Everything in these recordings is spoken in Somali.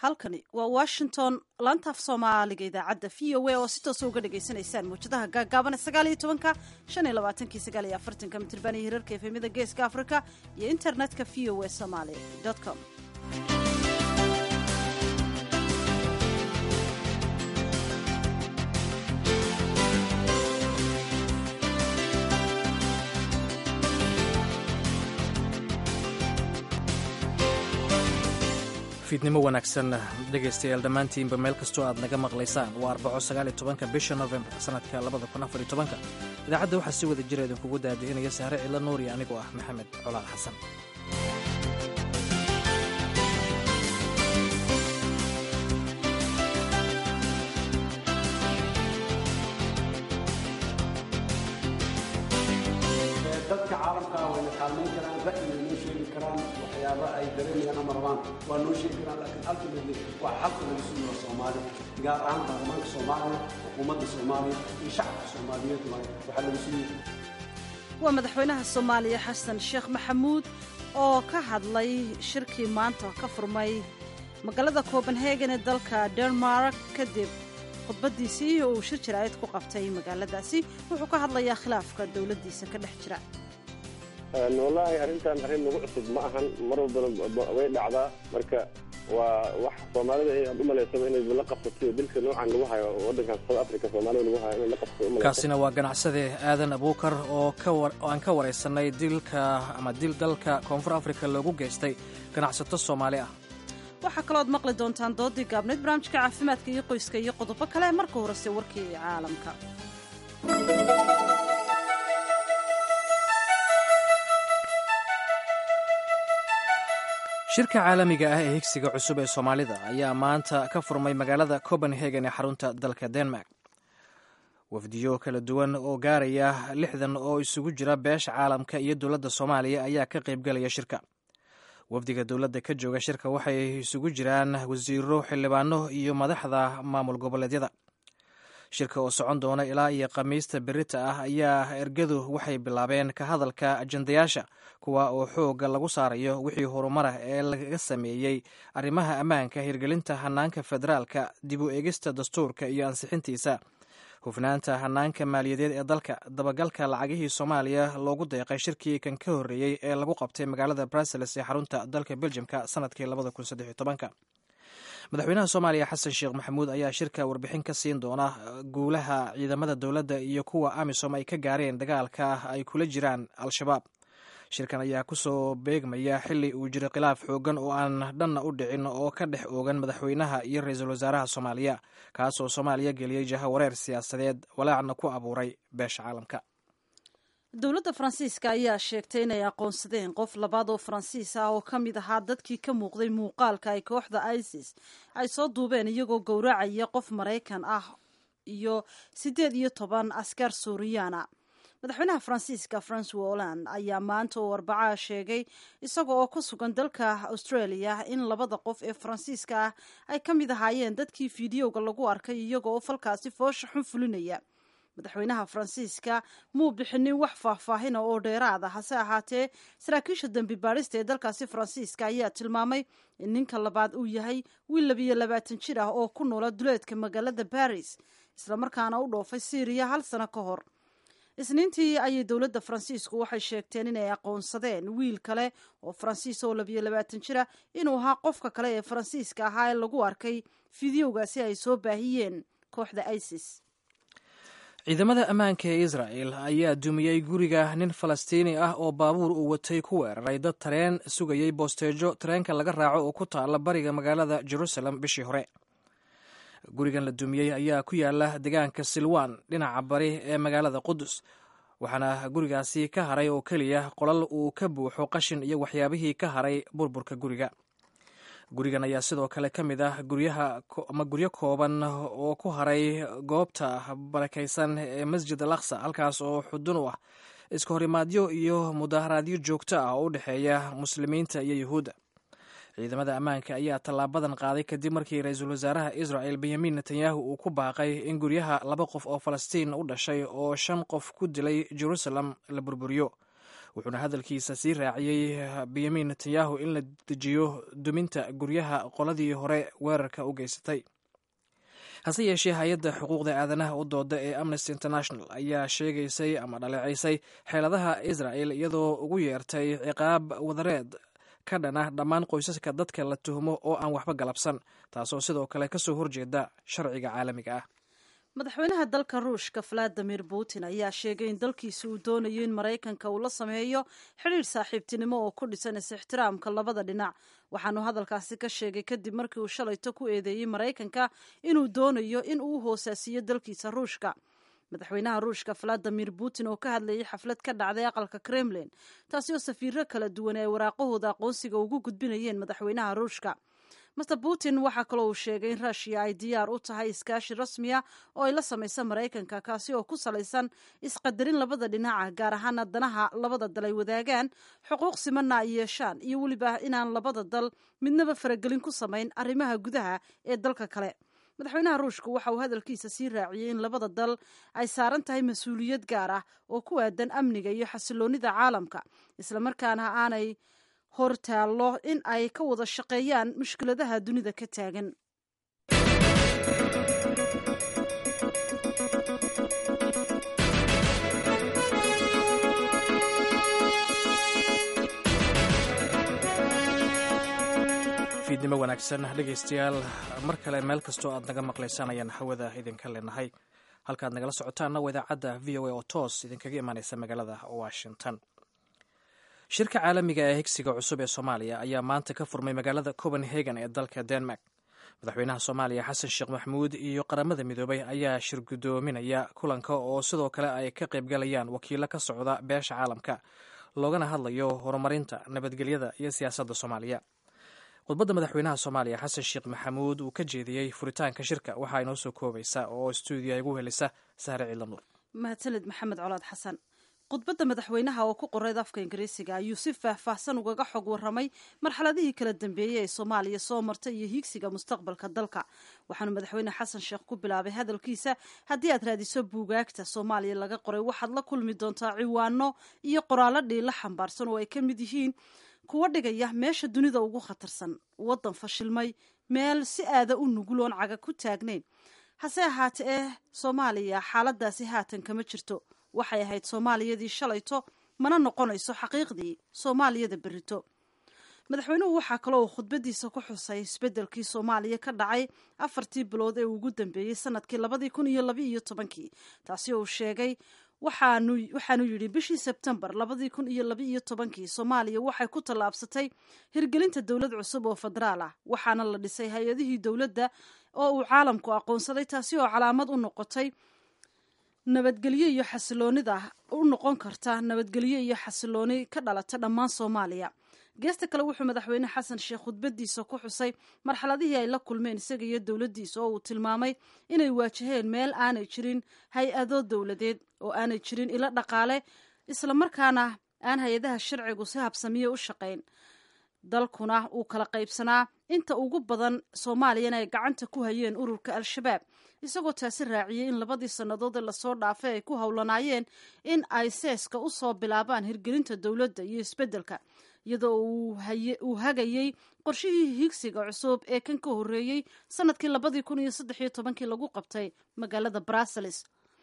halkani waa washington laantaaf soomaaliga idaacadda v o a oo si toosa uga dhagaysanaysaan mawjadaha gaagaaban sagaal iyo tobanka shan iyo labaatanki sagaal iyo afartanka mitirban iyo hirarka efemyada geeska africa iyo internetka v o a somaly com fiidnimo wanaagsan dhegaystayaal dhammaantiinba meel kastoo aad naga maqlaysaan waa arbaco sagaal iyo tobanka bisha novembar sanadka labada kun afar iyo tobanka idaacadda waxaa si wada jira idinkugu daadihinaya sahre cilla nuuriya anigoo ah maxamed colaal xasan dadka caalamka ah wayna kaalmayn karaan ra'yina noo sheegi karaan waxyaaba ay dareemayaan ama rabaan waa noo sheegi karaan laakiin ultimately waa xalka laga sugayo soomaali gaar ahaan baarlamaanka soomaaliya xukuumadda soomaaliya iyo shacabka soomaaliyeed waaye waxaa laga sugaya waa madaxweynaha soomaaliya xasan sheekh maxamuud oo ka hadlay shirkii maanta ka furmay magaalada copenhagen ee dalka denmark kadib khudbadiisii uu shir jaraa'id ku qabtay magaaladaasi wuxuu ka hadlayaa khilaafka dowladdiisa ka dhex jira wallaahi arrintan arrin nagu cusub ma ahan mar walbana way dhacdaa marka waa wax soomaalida aad u malaysaba inay la qabsatay dilka noocan lagu hayo waddankan south africa soomaalida lagu hayo inay la qabsato umalaysa kaasina waa ganacsade aadan abuukar oo oo aan ka waraysanay dilka ama dil dalka koonfur africa loogu geystay ganacsato soomaali ah waxaa kalooad maqli doontaan doodii gaabnayd barnaamijka caafimaadka iyo qoyska iyo qodobo kale marka horese warkii caalamka shirka caalamiga ah ee higsiga cusub ee soomaalida ayaa maanta ka furmay magaalada copenhagen ee xarunta dalka denmark wafdiyo kala duwan oo gaaraya lixdan oo isugu jira beesha caalamka iyo dowladda soomaaliya ayaa ka qaybgalaya shirka wafdiga dowladda ka jooga shirka waxay isugu jiraan wasiiro xildhibaano iyo madaxda maamul goboleedyada shirka oo socon doona ilaa iyo khamiista berita ah ayaa ergadu waxay bilaabeen ka hadalka ajandayaasha kuwa oo xooga lagu saarayo wixii horumarah ee laga sameeyey arrimaha ammaanka hirgelinta hanaanka federaalka dib u eegista dastuurka iyo ansixintiisa hufnaanta hanaanka maaliyadeed ee dalka dabagalka lacagihii soomaaliya loogu deeqay shirkii kan ka horreeyey ee lagu qabtay magaalada brussels ee xarunta dalka beljimka sanadkii madaxweynaha soomaaliya xasan sheekh maxamuud ayaa shirka warbixin ka siin doona guulaha ciidamada dowladda iyo kuwa amisom ay ka gaareen dagaalka ay kula jiraan al-shabaab shirkan ayaa kusoo beegmaya xili uu jiro khilaaf xoogan oo aan dhanna u dhicin oo ka dhex oogan madaxweynaha iyo ra-iisul wasaaraha soomaaliya kaasoo soomaaliya geliyey jaha wareer siyaasadeed walaacna ku abuuray beesha caalamka dowladda faransiiska ayaa sheegtay inay aqoonsadeen qof labaad oo faransiis ah oo ka mid ahaa dadkii ka muuqday muuqaalka ay kooxda isis ay soo duubeen iyagoo gowracaya qof maraykan ah iyo siddeed iyo toban askar suuriyaana madaxweynaha faransiiska francois holland ayaa maanta oo arbacaha sheegay isaga oo ku sugan dalka australia in labada qof ee faransiiska ah ay ka mid ahaayeen dadkii fiidiyowga lagu arkay iyaga oo falkaasi foosha xun fulinaya madaxweynaha faransiiska muu bixinin wax faahfaahina oo dheeraada hase ahaatee saraakiisha dembi baadhista ee dalkaasi faransiiska ayaa tilmaamay in ninka labaad uu yahay wiil labiyo labaatan jir ah oo ku noola duleedka magaalada baris islamarkaana u dhoofay syriya hal sano ka hor isniintii ayay dowladda faransiisku waxay sheegteen inay aqoonsadeen wiil kale oo faransiis oo labiyo labaatan jira inuu ahaa qofka kale ee faransiiska ahaa ee lagu arkay fideogaasi ay soo baahiyeen kooxda isis ciidamada ammaanka ee israel ayaa dumiyey guriga nin falastiini ah oo baabuur uu watay ku weeraray dad tareen sugayey boosteejo tareenka laga raaco oo ku taala bariga magaalada jerusalem bishii hore gurigan la dumiyey ayaa ku yaala deegaanka silwan dhinaca bari ee magaalada qudus waxaana gurigaasi ka haray oo keliya qolal uu ka buuxo qashin iyo waxyaabihii ka haray burburka guriga gurigan ayaa sidoo kale ka mid ah guryaha ama guryo kooban oo ku haray goobta barakaysan ee masjid al aqsa halkaas oo xudun u ah iska horimaadyo iyo mudaharaadyo joogto ah oo u dhexeeya muslimiinta iyo yuhuudda ciidamada ammaanka ayaa tallaabadan qaaday kadib markii ra-iisul wasaaraha israel benyamin netanyahu uu ku baaqay in guryaha laba qof oo falastiin u dhashay oo shan qof ku dilay jerusalem la burburiyo wuxuuna hadalkiisa sii raaciyey benyamin netanyahu in la dejiyo duminta guryaha qoladii hore weerarka u geysatay hase yeeshee hay-adda xuquuqda aadanaha u dooda ee amnesty international ayaa sheegaysay ama dhaleecaysay xeeladaha israel iyadoo ugu yeertay ciqaab wadareed ka dhana dhammaan qoysaska dadka la tuhmo oo aan waxba galabsan taasoo sidoo kale kasoo horjeeda sharciga caalamiga ah madaxweynaha dalka ruushka valadimir putin ayaa sheegay in dalkiisa uu doonayo in maraykanka uu la sameeyo xidhiir saaxiibtinimo oo ku dhisan is-ixtiraamka labada dhinac waxaanu hadalkaasi ka sheegay kadib markii uu shalayto ku eedeeyey maraykanka inuu doonayo in uu hoosaasiyo dalkiisa ruushka madaxweynaha ruushka valadimir putin oo ka hadlayay xaflad ka dhacday aqalka kremlin taasi oo safiiro kala duwan ay waraaqahooda aqoonsiga ugu gudbinayeen madaxweynaha ruushka master putin waxaa kaloo uu sheegay in ruushiya ay diyaar u tahay iskaashi rasmiya oo ay la samaysa maraykanka kaasi oo ku salaysan isqadarin labada dhinaca gaar ahaana danaha labada dal ay wadaagaan xuquuq simanna ay yeeshaan iyo weliba inaan labada dal midnaba faragelin ku samayn arrimaha gudaha ee dalka kale madaxweynaha ruushku waxa uu hadalkiisa sii raaciyey in labada dal ay saaran tahay mas-uuliyad gaar ah oo ku aadan amniga iyo xasiloonida caalamka islamarkaana aanay hortaallo in ay ka wada shaqeeyaan mushkiladaha dunida ka taagan fiidnimo wanaagsan dhegaystayaal mar kale meel kastoo aad naga maqlaysaan ayaan hawada idinka leenahay halkaad nagala socotaanna waa idaacadda v o a oo toos idinkaga imaaneysa magaalada washington shirka caalamiga ee higsiga cusub ee soomaaliya ayaa maanta ka furmay magaalada copenhagen ee dalka denmark madaxweynaha soomaaliya xasan sheekh maxamuud iyo qaramada midoobay ayaa shir guddoominaya kulanka oo sidoo kale ay ka qaybgalayaan wakiilo ka socda beesha caalamka loogana hadlayo horumarinta nabadgelyada iyo siyaasadda soomaaliya khudbadda madaxweynaha soomaaliya xasan sheekh maxamuud uu ka jeediyey furitaanka shirka waxaa inoo soo koobaysa oo stuudiya igu helisa sahre ciidanuur mahadsanid maxamed colaad xasan khudbadda madaxweynaha oo ku qoreyd afka ingiriisiga ayuu si faahfaahsan ugaga xog warramay marxaladihii kala dambeeyey ee soomaaliya soo martay iyo hiigsiga mustaqbalka dalka waxaanu madaxweyne xasan sheekh ku bilaabay hadalkiisa haddii aad raadiso buugaagta soomaaliya laga qoray waxaad la kulmi doontaa ciwaano iyo qoraallo dhiila xambaarsan oo ay ka mid yihiin kuwa dhigaya meesha dunida ugu khatarsan waddan fashilmay meel si aada u nuguloon caga ku taagnayn hase ahaate ee soomaaliya xaaladaasi haatan kama jirto waxay ahayd soomaaliyadii shalayto mana noqonayso xaqiiqdii soomaaliyada berito madaxweynuhu waxaa kaloo uu khudbadiisa ku xusay isbeddelkii soomaaliya ka dhacay afartii bilood ee ugu dambeeyey sanadkii labadii kun iyo laba iyo tobankii taasi oo uu sheegay waxaanu waxaanu yidhi bishii sebtembar labadii kun iyo laba iyo tobankii soomaaliya waxay ku tallaabsatay hirgelinta dowlad cusub oo federaal ah waxaana la dhisay hay-adihii dowladda oo uu caalamku aqoonsaday taasi oo calaamad u noqotay nabadgelyo iyo xasiloonida u noqon karta nabadgelyo iyo xasilooni ka dhalata dhammaan soomaaliya geesta kale wuxuu madaxweyne xasan sheekh khudbadiisa ku xusay marxaladihii ay la kulmeen isaga iyo dowladdiisa oo uu tilmaamay inay waajaheen meel aanay jirin hay-ado dowladeed oo aanay jirin ilo dhaqaale islamarkaana aan hay-adaha sharcigu si habsamiye u shaqayn dalkuna uu kala qaybsanaa inta ugu badan soomaaliyana ay gacanta ku hayeen ururka al-shabaab isagoo taasi raaciyey in labadii sannadood ee lasoo dhaafay ay ku howlanaayeen in ay seeska u soo bilaabaan hirgelinta dowladda iyo isbeddelka iyadoo uu hagayey qorshihii higsiga cusub ee kan ka horreeyey sanadkii labadii kun iyo saddex iyo tobankii lagu qabtay magaalada brussels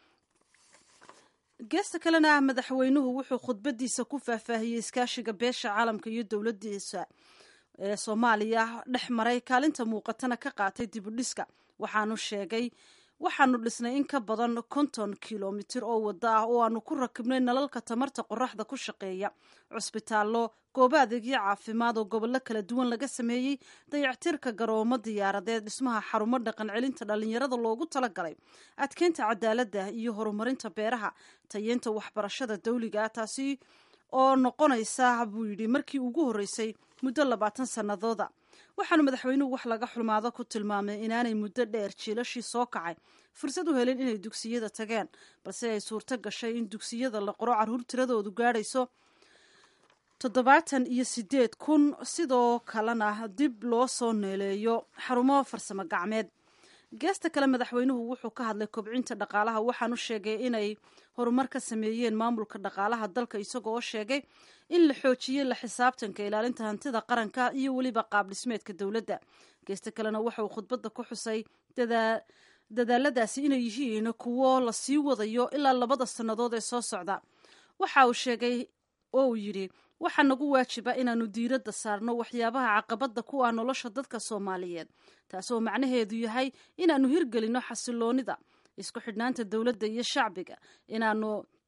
geesta kalena madaxweynuhu wuxuu khudbadiisa ku faahfaahiyey iskaashiga beesha caalamka iyo dowladdiisa ee soomaaliya dhex maray kaalinta muuqatana ka qaatay dibudhiska waxaanu sheegay waxaanu dhisnay in ka badan konton kilomitir oo wada ah oo aanu ku rakibnay nalalka tamarta qoraxda ku shaqeeya cusbitaallo goobo adeegyo caafimaad oo gobollo kala duwan laga sameeyey dayactirka garoomo diyaaradeed dhismaha xarumo dhaqan celinta dhallinyarada loogu talagalay adkeynta cadaaladda iyo horumarinta beeraha tayeynta waxbarashada dawliga ah taasi oo noqonaysa buu yidhi markii ugu horreysay muddo labaatan sannadooda waxaanu madaxweynuhu wax laga xulmaado ku tilmaamay inaanay muddo dheer jiilashii soo kacay fursad u helin inay dugsiyada tageen balse ay suurto gashay in dugsiyada la qoro carruur tiradoodu gaadhayso toddobaatan iyo sideed kun sidoo kalena dib loo soo neeleeyo xarumo farsamo gacmeed geesta kale madaxweynuhu wuxuu ka hadlay kobcinta dhaqaalaha waxaanu sheegay inay horumar ka sameeyeen maamulka dhaqaalaha dalka isagoo sheegay in la xoojiyey la xisaabtanka ilaalinta hantida qaranka iyo weliba qaab dhismeedka dowladda geesta kalena waxa uu khudbadda ku xusay dadaaladaasi inay yihiin kuwo lasii wadayo ilaa labada sannadood ee soo socda waxa uu sheegay oo uu yidhi waxaa nagu waajiba inaanu diiradda saarno waxyaabaha caqabadda ku ah nolosha dadka soomaaliyeed taasoo macnaheedu yahay inaanu hirgelinno xasiloonida isku xidhnaanta dowladda iyo shacbiga inaanu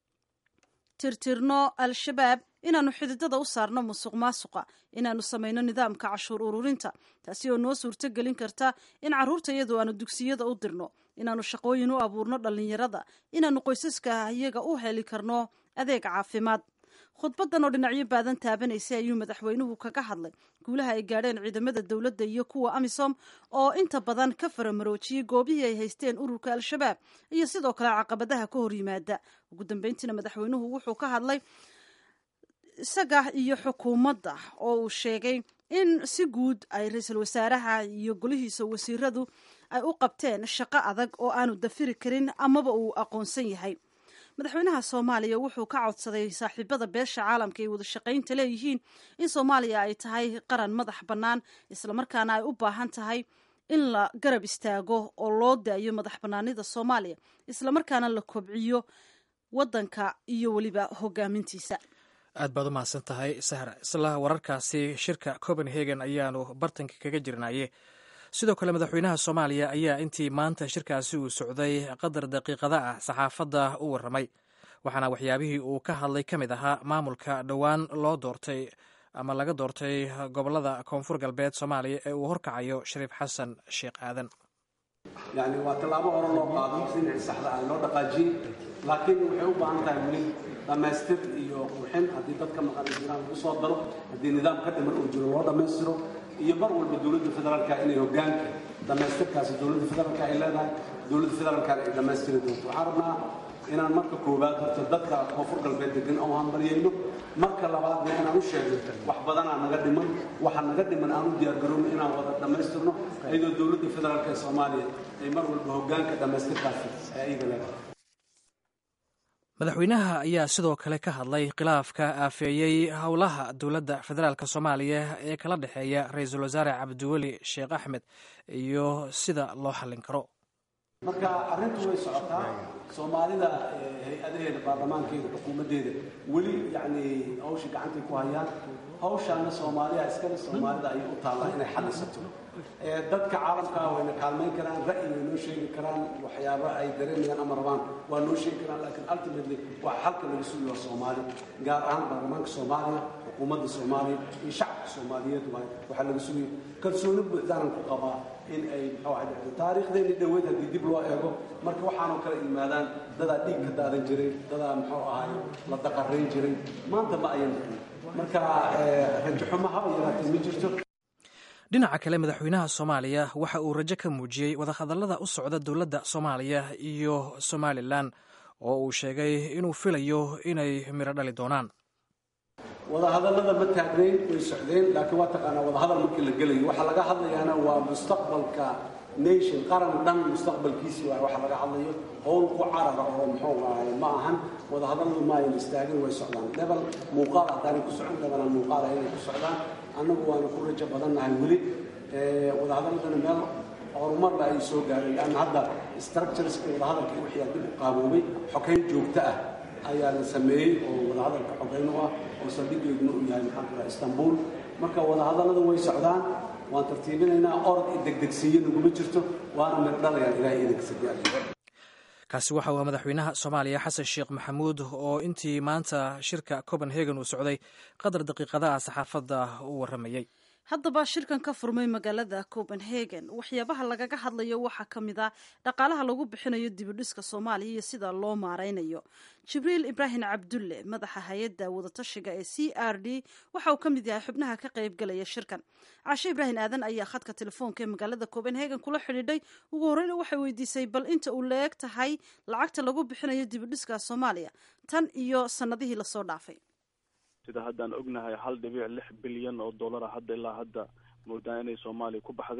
tirtirno al-shabaab inaanu xididada u saarno musuq maasuqa inaanu samayno nidaamka cashuur ururinta taasi oo noo suurto gelin karta in carruurta iyadu aanu dugsiyada u dirno inaanu shaqooyin u abuurno dhallinyarada inaanu qoysaska iyaga u heli karno adeeg caafimaad khudbadan oo dhinacyo baadan taabanaysay ayuu madaxweynuhu kaga hadlay guulaha ay gaadheen ciidamada dowladda iyo kuwa amisom oo inta badan ka faramaroojiyey goobihii ay haysteen ururka al-shabaab iyo sidoo kale caqabadaha ka hor yimaada ugu dambeyntiina madaxweynuhu wuxuu ka hadlay isaga iyo xukuumadda oo uu sheegay in si guud ay ra-iisul wasaaraha iyo golihiisa wasiiradu ay u qabteen shaqo adag oo aanu dafiri karin amaba uu aqoonsan yahay madaxweynaha soomaaliya wuxuu ka codsaday saaxiibada beesha caalamka ay wada shaqaynta leeyihiin in soomaaliya ay tahay qaran madax bannaan islamarkaana ay u baahan tahay in la garab istaago oo loo daayo madax bannaanida soomaaliya islamarkaana la kobciyo waddanka iyo weliba hogaamintiisa aad baad u mahadsan tahay sahra isla wararkaasi shirka copenhagen ayaanu bartanka kaga jirnaye sidoo kale madaxweynaha soomaaliya ayaa intii maanta shirkaasi uu socday qadar daqiiqada ah saxaafadda u warramay waxaana waxyaabihii uu ka hadlay ka mid ahaa maamulka dhowaan loo doortay ama laga doortay gobolada koonfur galbeed soomaaliya ee uu horkacayo shariif xasan sheekh aadan yani waa tallaabo hore loo qaado dhinacii saxda ah loo dhaqaajiyey laakiin waxay u baahan tahay weli dhammaystir iyo qurxin haddii dadka maqan jiraan lagu soo daro haddii nidaam ka dhiman uu jiro loo dhammaystiro iyo mar walba dowladda federaalka inay hogaanka dhammaystirkaasi dowladda federaalka ay leedahay dowladda federaalkana ay dhammaystiri doonto waxaan rabnaa inaan marka koowaad horta dadka koonfur galbeed degan oo hambaryayno marka labaadna inaan u sheegno wax badanaa naga dhiman waxa naga dhiman aan u diyaargarowno inaan wada dhammaystirno iyadoo dowladda federaalka ee soomaaliya ay mar walba hogaanka dhammaystirkaasi ay ayaga leedahay madaxweynaha ayaa sidoo kale ka hadlay khilaafka aafeeyey howlaha dowladda federaalk soomaaliya ee kala dhexeeya ra-iisul wasaare cabdiweli sheekh axmed iyo sida loo xallin karo marka arrintu way socotaa soomaalida hay-adaheeda baarlamaankeeda xukuumaddeeda weli yacni hawshii gacantay ku hayaan hawshaana soomaaliya iskale soomaalida ayay u taallaa inay xallisato dadka caalamkaa wayna kaalmayn karaan ra'yi way noo sheegi karaan waxyaaba ay dareemayaan ama rabaan waa noo sheegi karaan laakiin ultimately waa xalka laga sugi waa soomaali gaar ahaan baarlamaanka soomaaliya xukuumadda soomaaliya iyo shacabka soomaaliyeed waay waxaa laga sugaya kalsooni buuxdaanan ku qabaa in ay muxuu ahay taariikhdeeni dhoweyd haddii dib loo eego marka waxaanoo kale yimaadaan dadaa dhiig ka daadan jiray dadaa muxuu ahay la daqarayn jiray maanta ma ayan jirin marka rajaxumo haba yaraatee ma jirto dhinaca kale madaxweynaha soomaaliya waxa uu rajo ka muujiyey wadahadallada u socda dowladda soomaaliya iyo somalilan oo uu sheegay inuu filayo inay miro dhali doonaan wadahadallada ma taagnayn way socdeen laakiin waa taqaanaa wadahadal markii la gelayo waxaa laga hadlayaana waa mustaqbalka nation qaran dhan mustaqbalkiisii waa waxa laga hadlayo howl ku carara oo muxuu ahay ma ahan wadahadalladu ma ayan istaagin way socdaan lebel muuqaal haddaanay ku socon lebelan muuqaala inay ku socdaan annagu waana ku rajo badannahay weli wadahadalladana meel horumarla ay soo gaareen leanna hadda structureska wadahadalka wixii dib u qaaboobay xokayn joogto ah ayaa la sameeyey oo wadahadalka xogeyn u ah oo saldhigeeduna uu yahay maxaan kula istanbul marka wadahadallada way socdaan waan tartiibinaynaa orod iyo degdegsiiyo naguma jirto waana miro dhalayaan ilahay idinkasadyaal kaasi waxa uu madaxweynaha soomaaliya xasan sheekh maxamuud oo intii maanta shirka copenhagen uu socday qadar daqiiqadaha saxaafadda u warramayey haddaba shirkan ka furmay magaalada copenhagen waxyaabaha lagaga hadlayo waxaa ka mid ah dhaqaalaha lagu bixinayo dibidhiska soomaaliya iyo sida loo maaraynayo jibriil ibraahim cabdulle madaxa hay-adda wadatashiga ee c r d waxa uu ka mid yahay xubnaha ka qaybgalaya shirkan cashe ibraahim aadan ayaa khadka telefoonka ee magaalada copenhagen kula xidhiidhay ugu horreyna waxay weydiisay bal inta uu la-eg tahay lacagta lagu bixinayo dibidhiska soomaaliya tan iyo sannadihii lasoo dhaafay sida haddaan ognahay hal dhibic lix bilyan oo dollara hadda ilaa hadda moodaan inay soomaaliya ku baxday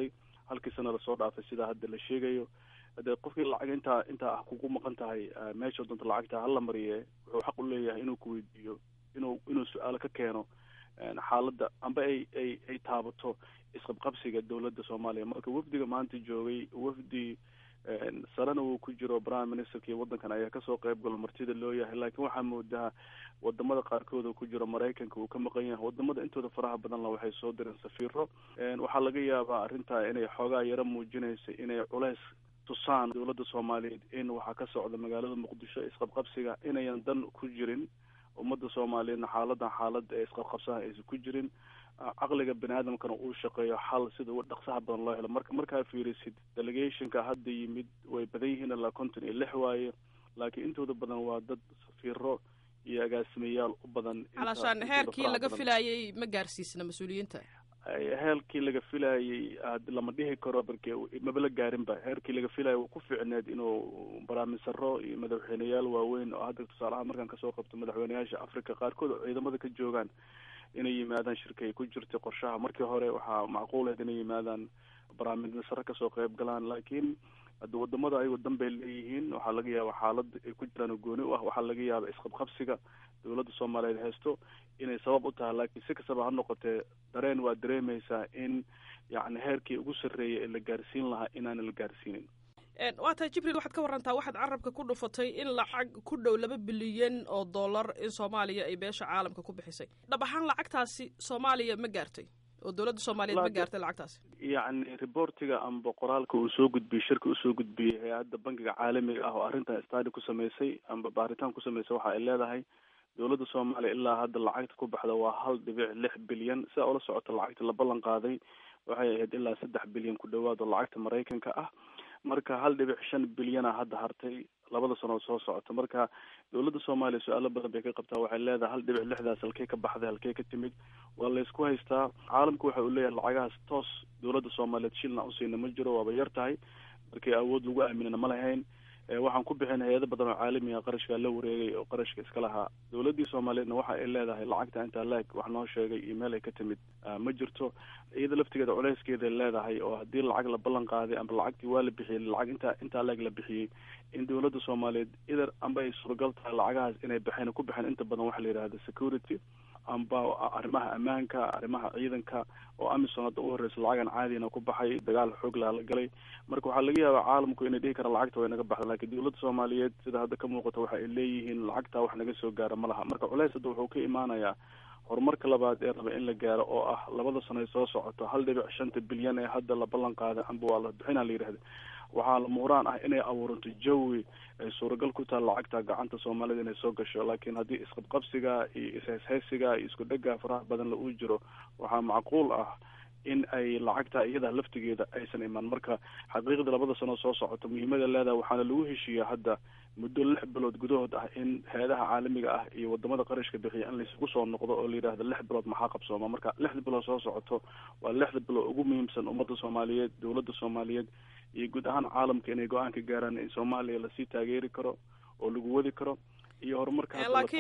halkii sana lasoo dhaafay sidaa hadda la sheegayo de qofkii lacag intaa intaa ah kugu maqan tahay meesha doonta lacagta hala mariye wuxuu xaq u leeyahay inuu kuweydiiyo inuu inuu su-aalo ka keeno xaaladda amba ay ay ay taabato isqabqabsiga dowladda soomaaliya marka wafdiga maanta joogay wafdi sarena uu ku jiro prime ministerkii waddankan ayaa kasoo qayb galo martida loo yahay laakiin waxaa moodaa wadamada qaarkood uu ku jiro maraykanka uu ka maqan yahay wadamada intooda faraha badanla waxay soo direen safiiro waxaa laga yaabaa arrintaa inay xoogaa yaro muujinaysa inay culeys tusaan dowladda soomaaliyeed in waxaa ka socda magaalada muqdisho isqabqabsiga inayan dan ku jirin ummadda soomaaliyeedna xaaladan xaalada ee isqabqabsaha aysan ku jirin caqliga bani aadamkana uu shaqeeyo xal sida uga dhaqsaha badan loo helo marka markaa fiirisid delegationka hadda yimid way badan yihiin ilaa konton iyo lix waaye laakiin intooda badan waa dad safiiro iyo agaasimayaal u badan calashaan heerkii laga filayay ma gaarsiisna mas-uuliyiinta heerkii laga filayay lama dhihi karo marke maba la gaarinba heerkii laga filaya ku fiicneed inuu baraamisaro iyo madaxweyneyaal waaweyn oo hadda tusaalaha markaan kasoo qabto madaxweyneyaasha africa qaarkood oo ciidamada ka joogaan inay yimaadaan shirka ay ku jirtay qorshaha markii hore waxaa macquuleed inay yimaadaan baraamisaro kasoo qayb galaan laakiin hadda wadamada ayagoo dan bay leeyihiin waxaa laga yaaba xaalada ay ku jiraan oo gooni u ah waxaa laga yaaba isqabqabsiga dowladda soomaaliyeed haysto inay sabab u tahay laakiin si kastaba ha noqotee dareen waa dareemaysaa in yacni heerkii ugu sarreeyay ee la gaarsiin lahaa inaana la gaarsiinin waa tahay jibriil waxaad ka warantaa waxaad carabka ku dhufatay in lacag ku dhow laba bilyan oo dollar in soomaaliya ay beesha caalamka ku bixisay dhab ahaan lacagtaasi soomaaliya ma gaartay oo dowladda soomaaliyeed ma gaartay lacagtaasi yacni reportiga amba qoraalka uu soo gudbiyey shirka usoo gudbiyey hay-adda bankiga caalamiga ah oo arrintan stadi ku samaysay amba baaritaan ku samaysay waxa ay leedahay dowladda soomaaliya ilaa hadda lacagta ku baxda waa hal dhibic lix bilyan sidaa ula socota lacagta la ballan qaaday waxay ahayd ilaa saddex bilyan ku dhawaad oo lacagta maraykanka ah marka hal dhibic shan bilyana hadda hartay labada sanood soo socota marka dowladda soomaaliya su-aalo badan bay ka qabtaa waxay leedahay hal dhibic lixdaas halkey ka baxday halkey ka timid waa laysku haystaa caalamka waxa uu leeyahay lacagahaas toos dowladda soomaaliyeed shilna usiina ma jiro waaba yar tahay markii awood lagu aaminana ma lahayn waxaan ku bixin hay-ado badan oo caalamiga qarashkaa la wareegay oo qarashka iska lahaa dowladdii soomaaliyeedna waxa ay leedahay lacagta intaa laeg wax noo sheegay iyo meel ay ka timid ma jirto iyada laftigeeda culeyskeeday leedahay oo haddii lacag la ballan qaaday amba lacagtii waa la bixiyey lacag intaa intaa laeg la bixiyey in dowladda soomaaliyeed idar amba ay suuragal tahay lacagahaas inay baxeen ku baxeen inta badan waxa la yidhahda security amba arrimaha ammaanka arrimaha ciidanka oo amisom hadda u horeysa lacagan caadina ku baxay dagaal xoog laha la galay marka waxaa laga yaabaa caalamku inay dhihi karaan lacagta way naga baxda lakiin dowladda soomaaliyeed sida hadda ka muuqata waxa ay leeyihiin lacagtaa wax naga soo gaara ma laha marka culeys hadda wuxuu ka imaanayaa horumarka labaad ee raba in la gaaro oo ah labada sano ay soo socoto hal dhibic shanta bilyan ee hadda la ballan qaaday amba waa la bixina la yidhahda waxaa la muuraan ah inay abuuranto jawi ay suuragal ku taha lacagta gacanta soomaalida inay soo gasho laakiin haddii isqabqabsiga iyo ishayshaysiga iyo isku dhega faraha badan la uu jiro waxaa macquul ah in ay lacagta iyada laftigeeda aysan iman marka xaqiiqda labada sano soo socoto muhiimada leedahay waxaana lagu heshiiyaa hadda muddo lix bilood gudahood ah in hay-adaha caalamiga ah iyo wadamada qarashka bixiya in laysugu soo noqdo oo la yidhahdo lix bilood maxaa qabsooma marka lixda bilood soo socoto waa lixda bilood ugu muhiimsan ummadda soomaaliyeed dowladda soomaaliyeed iyo guud ahaan caalamka inay go-aan ka gaaraan in soomaaliya lasii taageeri karo oo lagu wadi karo iyo horumarka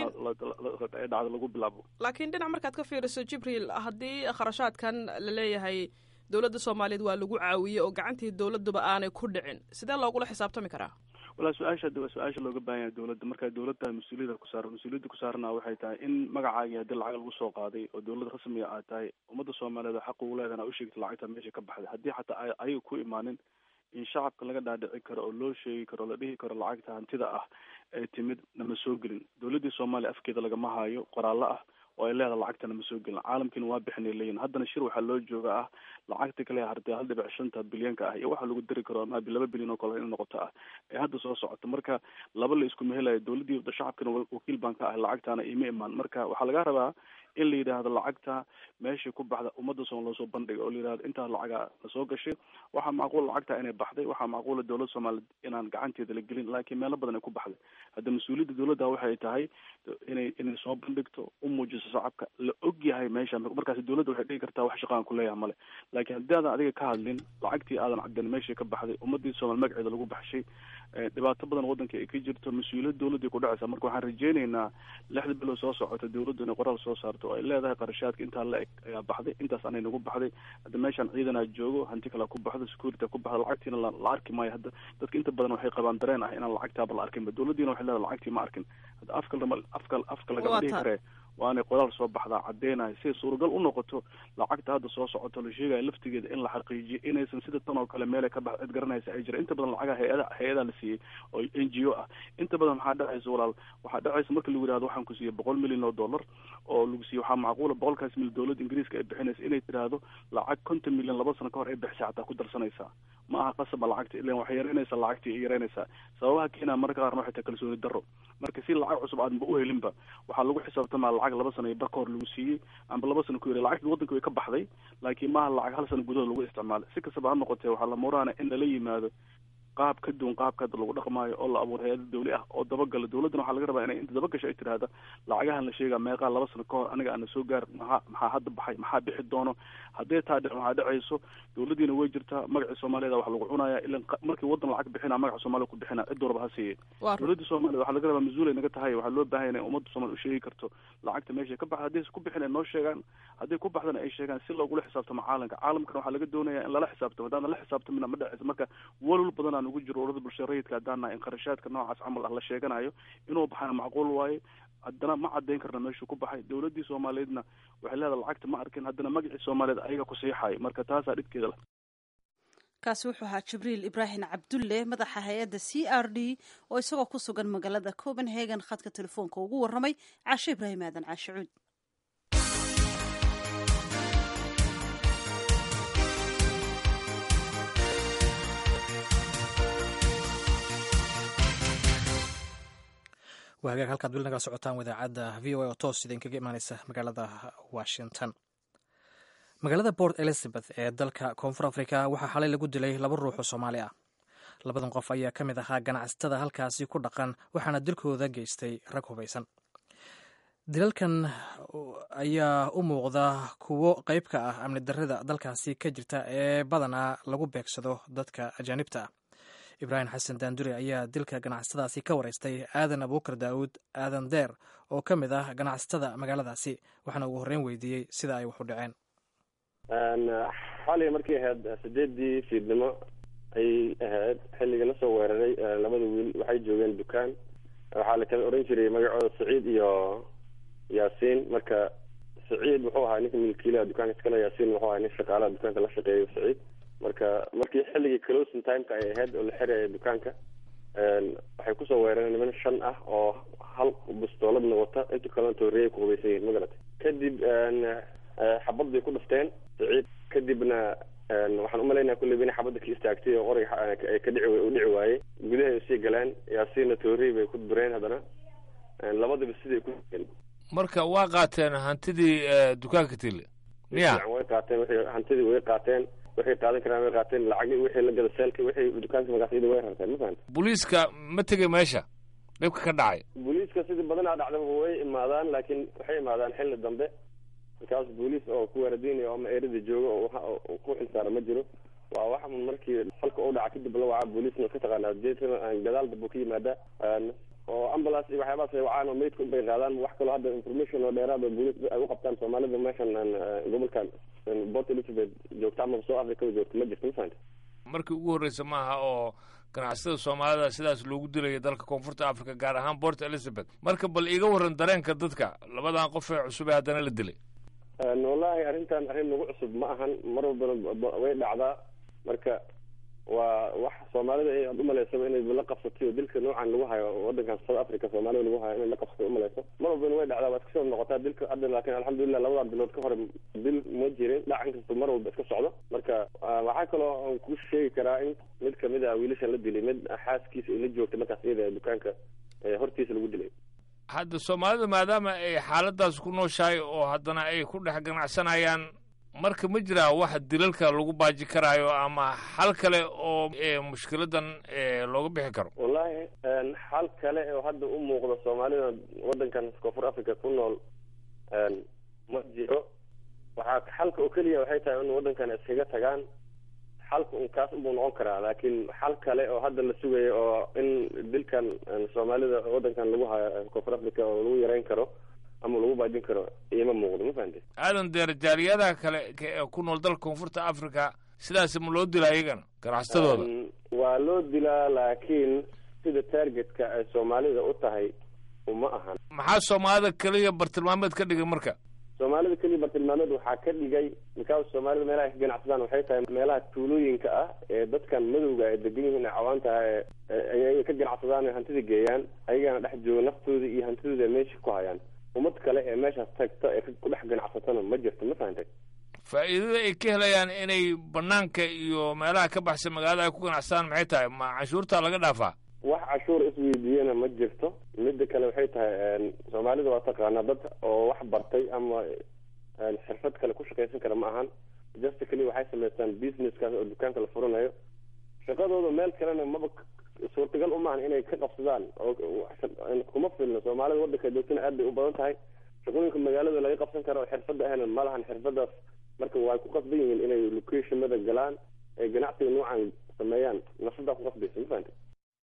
dhacda lagu bilaabo laakiin dhinac markaad ka fiiriso jibriil haddii kharashaadkan la leeyahay dowladda soomaaliyeed waa lagu caawiyey oo gacantii dowladuba aanay ku dhicin sidee loogula xisaabtami karaa walaa su-aasha hadda waa su-aasha looga baahan yahay dowladda markaa dowladda mas-uuliyada ku saaran mas-uuliyadda ku saarana waxay tahay in magacaagii haddii lacag lagu soo qaaday oo dowlad rasmiga aad tahay ummadda soomaaliyeed oo xaq ugu leedahan a usheegta lacagta meesha ka baxday haddii xataa a ayaga ku imaanin in shacabka laga dhaadhici karo oo loo sheegi karo o la dhihi karo lacagta hantida ah ee timid nama soo gelin dowladdii soomaaliya afkeeda lagama hayo qoraallo ah oo ay leedahay lacagtana ma soo gelin caalamkiina waa bixinay leeyihin haddana shir waxaa loo jooga ah lacagta kale hartay hal dhibic shanta bilyanka ah iyo waxa lagu dari karo ama laba bilyan oo kale in noqoto ah ee hadda soo socoto marka laba la isku mehelayo dowladdii shacabkana wakiil baan ka ahay lacagtaana ima imaan marka waxaa laga rabaa in la yidhaahdo lacagta meeshii ku baxda ummadda soom loosoo bandhiga oo la yidhahdo intaa lacaga lasoo gashay waxaa macquul lacagta inay baxday waxaa macquula dowladda soomaaliyeed inaan gacanteeda la gelin laakiin meelo badan ay ku baxday hadda mas-uuliyadda dowladda waxay tahay inay inay soo bandhigto u muujiso shacabka la og yahay meesha markaasi dowladda waxay dhigi kartaa wax shaqaan kuleeyaha male laakiin haddii aadan adiga ka hadlin lacagtii aadan cadin meeshii ka baxday ummadii soomaali magaceeda lagu baxshay dhibaato badan waddanka ay ka jirto mas-uuliyad dowladday ku dhacaysa marka waxaan rajeyneynaa lixda bilood soo socota dowladdu inay qoraal soo saarto oo ay leedahay qarashaadka intaa la eg ayaa baxday intaas anay nagu baxday hadda meeshaan ciidanaa joogo hanti kalea ku baxdo security ku baxdo lacagtiina la arki maayo hadda dadka inta badan waxay qabaan dareen ah inaan lacagtaaba la arkinba dowladdiina waxay leedahay lacagtii ma arkin hadda afka afka afka lagama dhihi karee waa inay qoraal soo baxdaa caddeynayo siay suuragal u noqoto lacagta hadda soo socoto la sheegaya laftigeeda in la xaqiijiyo inaysan sida tan oo kale meelay ka bax cid garanaysa ay jira inta badan lacagaha hay-ada hay-adaa la siiyey oo n g o ah inta badan maxaa dhacaysa walaal waxaa dhacaysa marka lagu yihahdo waxaan ku siiyey boqol milyan oo dollar oo lagu siiyey waxaa macquula boqolkaas milyan dowladda ingiriiska ay bixinaysa inay tidhaahdo lacag konton milyan laba sano ka hor ay bixisay xataa ku darsanaysaa ma aha qasaba lacagta ilan waxay yaraynaysaa lacagtii ay yaraynaysaa sababaha keenaa marka qaarna waxay tahay kalsooni darro marka si lacag cusub aadba u helinba waxaa lagu xisaabtamaa lacag laba sano iyo bar ka hor lagu siiyey amba laba sano ku yiri lacagtii waddanka way ka baxday laakiin maaha lacag hal sano gudahood lagu isticmaalay si kastaba ha noqotee waxaa la muraana in lala yimaado qaab ka duwan qaabka hadda lagu dhaqmaayo oo la abuuro hay-ada dawli ah oo dabagala dowladdana waxaa laga rabaa inay inta dabagasho ay tidhaahda lacagahan la sheegaa meeqaa laba sano ka hor aniga ana soo gaar maxaa maxaa hadda baxay maxaa bixi doono haddee taa dhic waxaa dhacayso dowladdiina way jirtaa magacii soomaaliyada wax lagu cunaya ilan markii waddan lacag bixinaa magaca soomaaliya ku bixina cid warba ha siiye dowladda soomaliya waxaa laga rabaa mas-uul ay naga tahay waxaa loo baahan inay ummadda soomaliya u sheegi karto lacagta meeshay ka baxda haddaysa ku bixin ay noo sheegaan hadday ku baxdana ay sheegaan si loogula xisaabtamo caalamka caalamkana waxaa laga doonaya in lala xisaabtamo haddaan la xisaabtamina ma dhacayso marka walwal badan aan ugu jiro urada bulshada rayidka haddaan nahay in qarashaadka noocaas camal ah la sheeganayo inuu baxana macquul waaye haddana ma caddayn karna meeshuu ku baxay dowladdii soomaaliyeedna waxay leedahay lacagta ma arkin haddana magacii soomaaliyeed ayaga ku siixayo marka taasaa dhibkeeda leh kaasi wuxuu ahaa jibriil ibraahim cabdulle madaxa hay-adda c r d oo isagoo ku sugan magaalada copenhagen khadka telefoonka ugu warramay caashe ibraahim aadan caashe cuud waa hagaag halkaad weli nagala socotaan wadaacadda v o a oo toos idinkaga imaaneysa magaalada washington magaalada port elizabeth ee dalka koonfur africa waxaa xalay lagu dilay laba ruux oo soomaali ah labadan qof ayaa ka mid ahaa ganacsatada halkaasi ku dhaqan waxaana dilkooda geystay rag hubaysan dilalkan ayaa u muuqda kuwo qayb ka ah amni darrida dalkaasi ka jirta ee badanaa lagu beegsado dadka ajaanibta ah ibraahim xasan daandure ayaa dilka ganacsatadaasi ka wareystay aadan abuukar daawud aadan deer oo ka mid ah ganacsatada magaaladaasi waxaana ugu horreyn weydiiyey sida ay wax u dhaceen xalay markay ahayd sideedii fiidnimo ayay ahayd xilliga lasoo weeraray labada wiil waxay joogeen dukaan waxaa la kala oran jiray magacooda saciid iyo yaasiin marka saciid wuxuu ahaa ninka milkiilaha dukaanka iskale yaasiin wuxuu ahaa nin shaqaalaha dukaanka la shaqeeyo saciid marka markii xilligii closing timeka ay ahayd oo la xiraya dukaanka waxay kusoo weerareen niman shan ah oo hal bustooladna wata inta kalena tooriyay ku hubaysan yihin magarata kadib xabad bay ku dhafteen saciid kadibna waxaan umalaynaya kulleyba inay xabadda ka istaagtay oo qorayga ay ka dhici u dhici waayey gudahay usii galeen yaasiinna tooriy bay ku dureen haddana labadaba siday ku marka waa qaateen hantidii dukaanka tile miya way qaateen wixii hantidii way qaateen waxay qaadan karaan way qaateen lacagi wixii la gada seelka wixii dukaanka magacyada way rarteen ma fahanta booliiska ma tegay meesha dhibka ka dhacay booliiska sidii badanaa dhacdaba way imaadaan laakiin waxay imaadaan xilli dambe markaas booliis oo ku waaradiinaya ama eerada jooga oo ku xilsaara ma jiro waa wax markii falka u dhaca kadib la wacaa booliisna ka taqaanaa jeesana gadaal dambe ka yimaada oo ambulance iyo waxyaabahaas ay wacaan oo meydka unbay qaadaan wax kaloo hadda information oo dheeraad oo booliis ay u qabtaan soomaalida meeshan gobolkan port elizabeth joogta ama soo africada joogta ma jirto ma fahanta markii ugu horreysa maaha oo ganacsatada soomaalida sidaas loogu dilayo dalka koonfurta africa gaar ahaan port elizabeth marka bal iiga warran dareenka dadka labadan qof ee cusub ee haddana la dilay wallahi arrintan arrin nagu cusub ma ahan mar walbana way dhacdaa marka waa wax soomaalida aad umaleysaba inay la qabsatay oo dilka noocan lagu hayo wadankan south africa soomaalida lagu hayo inay la qabsatay umaleyso mar walbana way dhacdaa waa iska soo noqotaa dilka hadda laakin alxamdulilah labadan bilood ka hore dil ma jirin dhacan kasta mar walba iska socdo marka waxaa kaloo aan ku sheegi karaa in mid kamid a wiilashan la dilay mid xaaskiisa ay la joogtay markaas iyada dukaanka hortiisa lagu dilay hadda soomaalida maadaama ay xaaladaas ku nooshahay oo haddana ay ku dhex ganacsanayaan marka ma jiraa wax dilalka lagu baaji karaayo ama xal kale oo mushkiladan looga bixi karo wallahi xal kale oo hadda u muuqda soomaalida wadankan koonfur africa ku nool ma jiro waxaa xalka oo keliya waxay tahay in wadankan iskaga tagaan xalka un kaas unbuu noqon karaa laakiin xal kale oo hadda la sugayo oo in dilkan soomaalida waddankan lagu hayo koonfur africa oo lagu yareyn karo ama lagu baajin karo iima muuqdo ma fahamtay aadan deer jaaliyadaha kale ee ku nool dalka koonfurta africa sidaas ma loo dilaa iyagana ganacsatadooda waa loo dilaa laakiin sida targetka ay soomaalida u tahay uma ahan maxaa soomaalida keliya bartilmaameed ka dhigay marka soomaalida keliya bartilmaameed waxaa ka dhigay mikaas soomaalida meelaha ka ganacsadaan waxay tahay meelaha tuulooyinka ah ee dadkan madowga ay degan yihiin cawaanta ay ka ganacsadaan hantida geeyaan ayagana dhex jooga naftooda iyo hantidooda ay meesha ku hayaan ummad kale ee meeshaas tagta ee ku dhex ganacsatana ma jirto ma fahantay faa'iidada ay ka helayaan inay banaanka iyo meelaha ka baxsan magaalada ay ku ganacsadaan maxay tahay ma canshuurtaa laga dhaafaa wax cashuur isweydiiyana ma jirto midda kale waxay tahay soomaalida waa taqaanaa dad oo wax bartay ama xirfad kale ku shaqaysan kara ma ahan just keliya waxay samaystaan businesskaas oo dukaanka la furanayo shaqadooda meel kalena maba suurtagal umaahan inay ka qabsadaan oo kuma filno soomaalida waddanka joogtana aad bay u badan tahay shaqooyinka magaalada laga qabsan karo oo xirfadda ahna ma lahan xirfadaas marka waa ku qasban yihiin inay locationada galaan ay ganacsiga noocan sameeyaan nafsadaa ku qasbaysa ma fahantay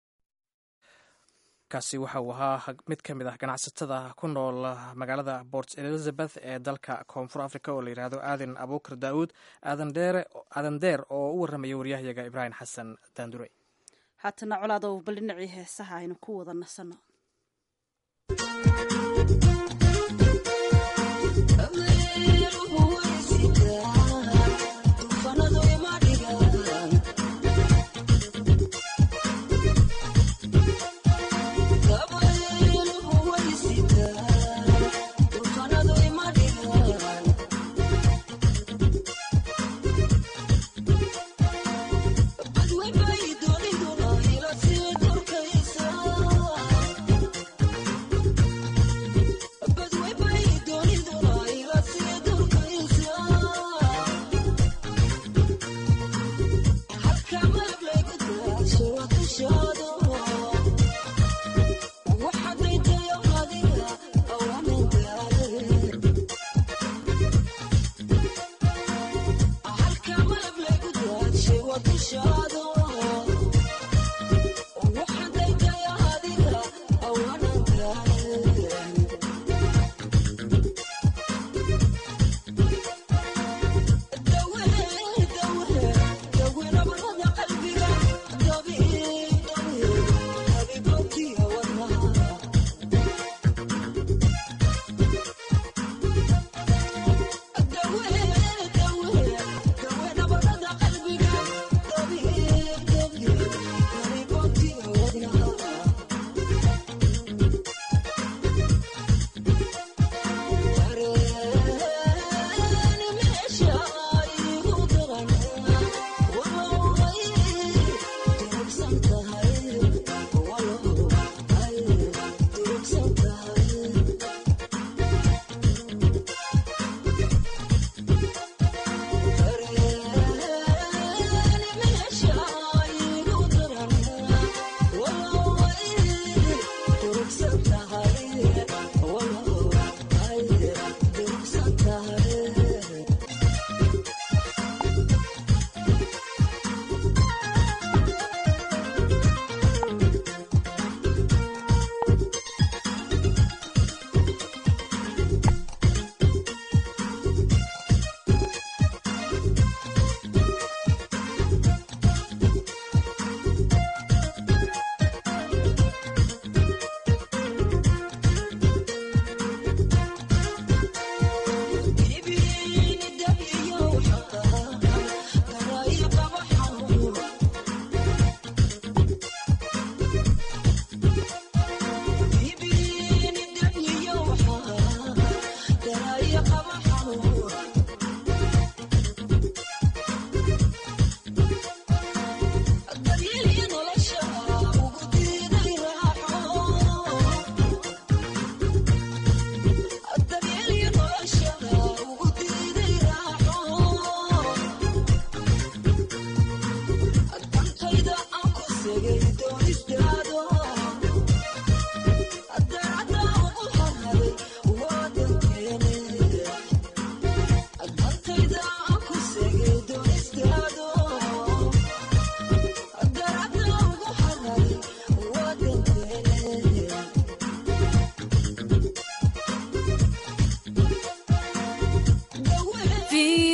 kaasi waxa uu ahaa mid ka mid ah ganacsatada ku nool magaalada port elizabeth ee dalka koonfur africa oo la yidhaahdo aadan abuukar daawuud aadan deer oo u warramaya waryahayaga ibraahim xasan daandure haatana colaadow bal dhinacii heesaha aynu ku wada nasanno Thank you.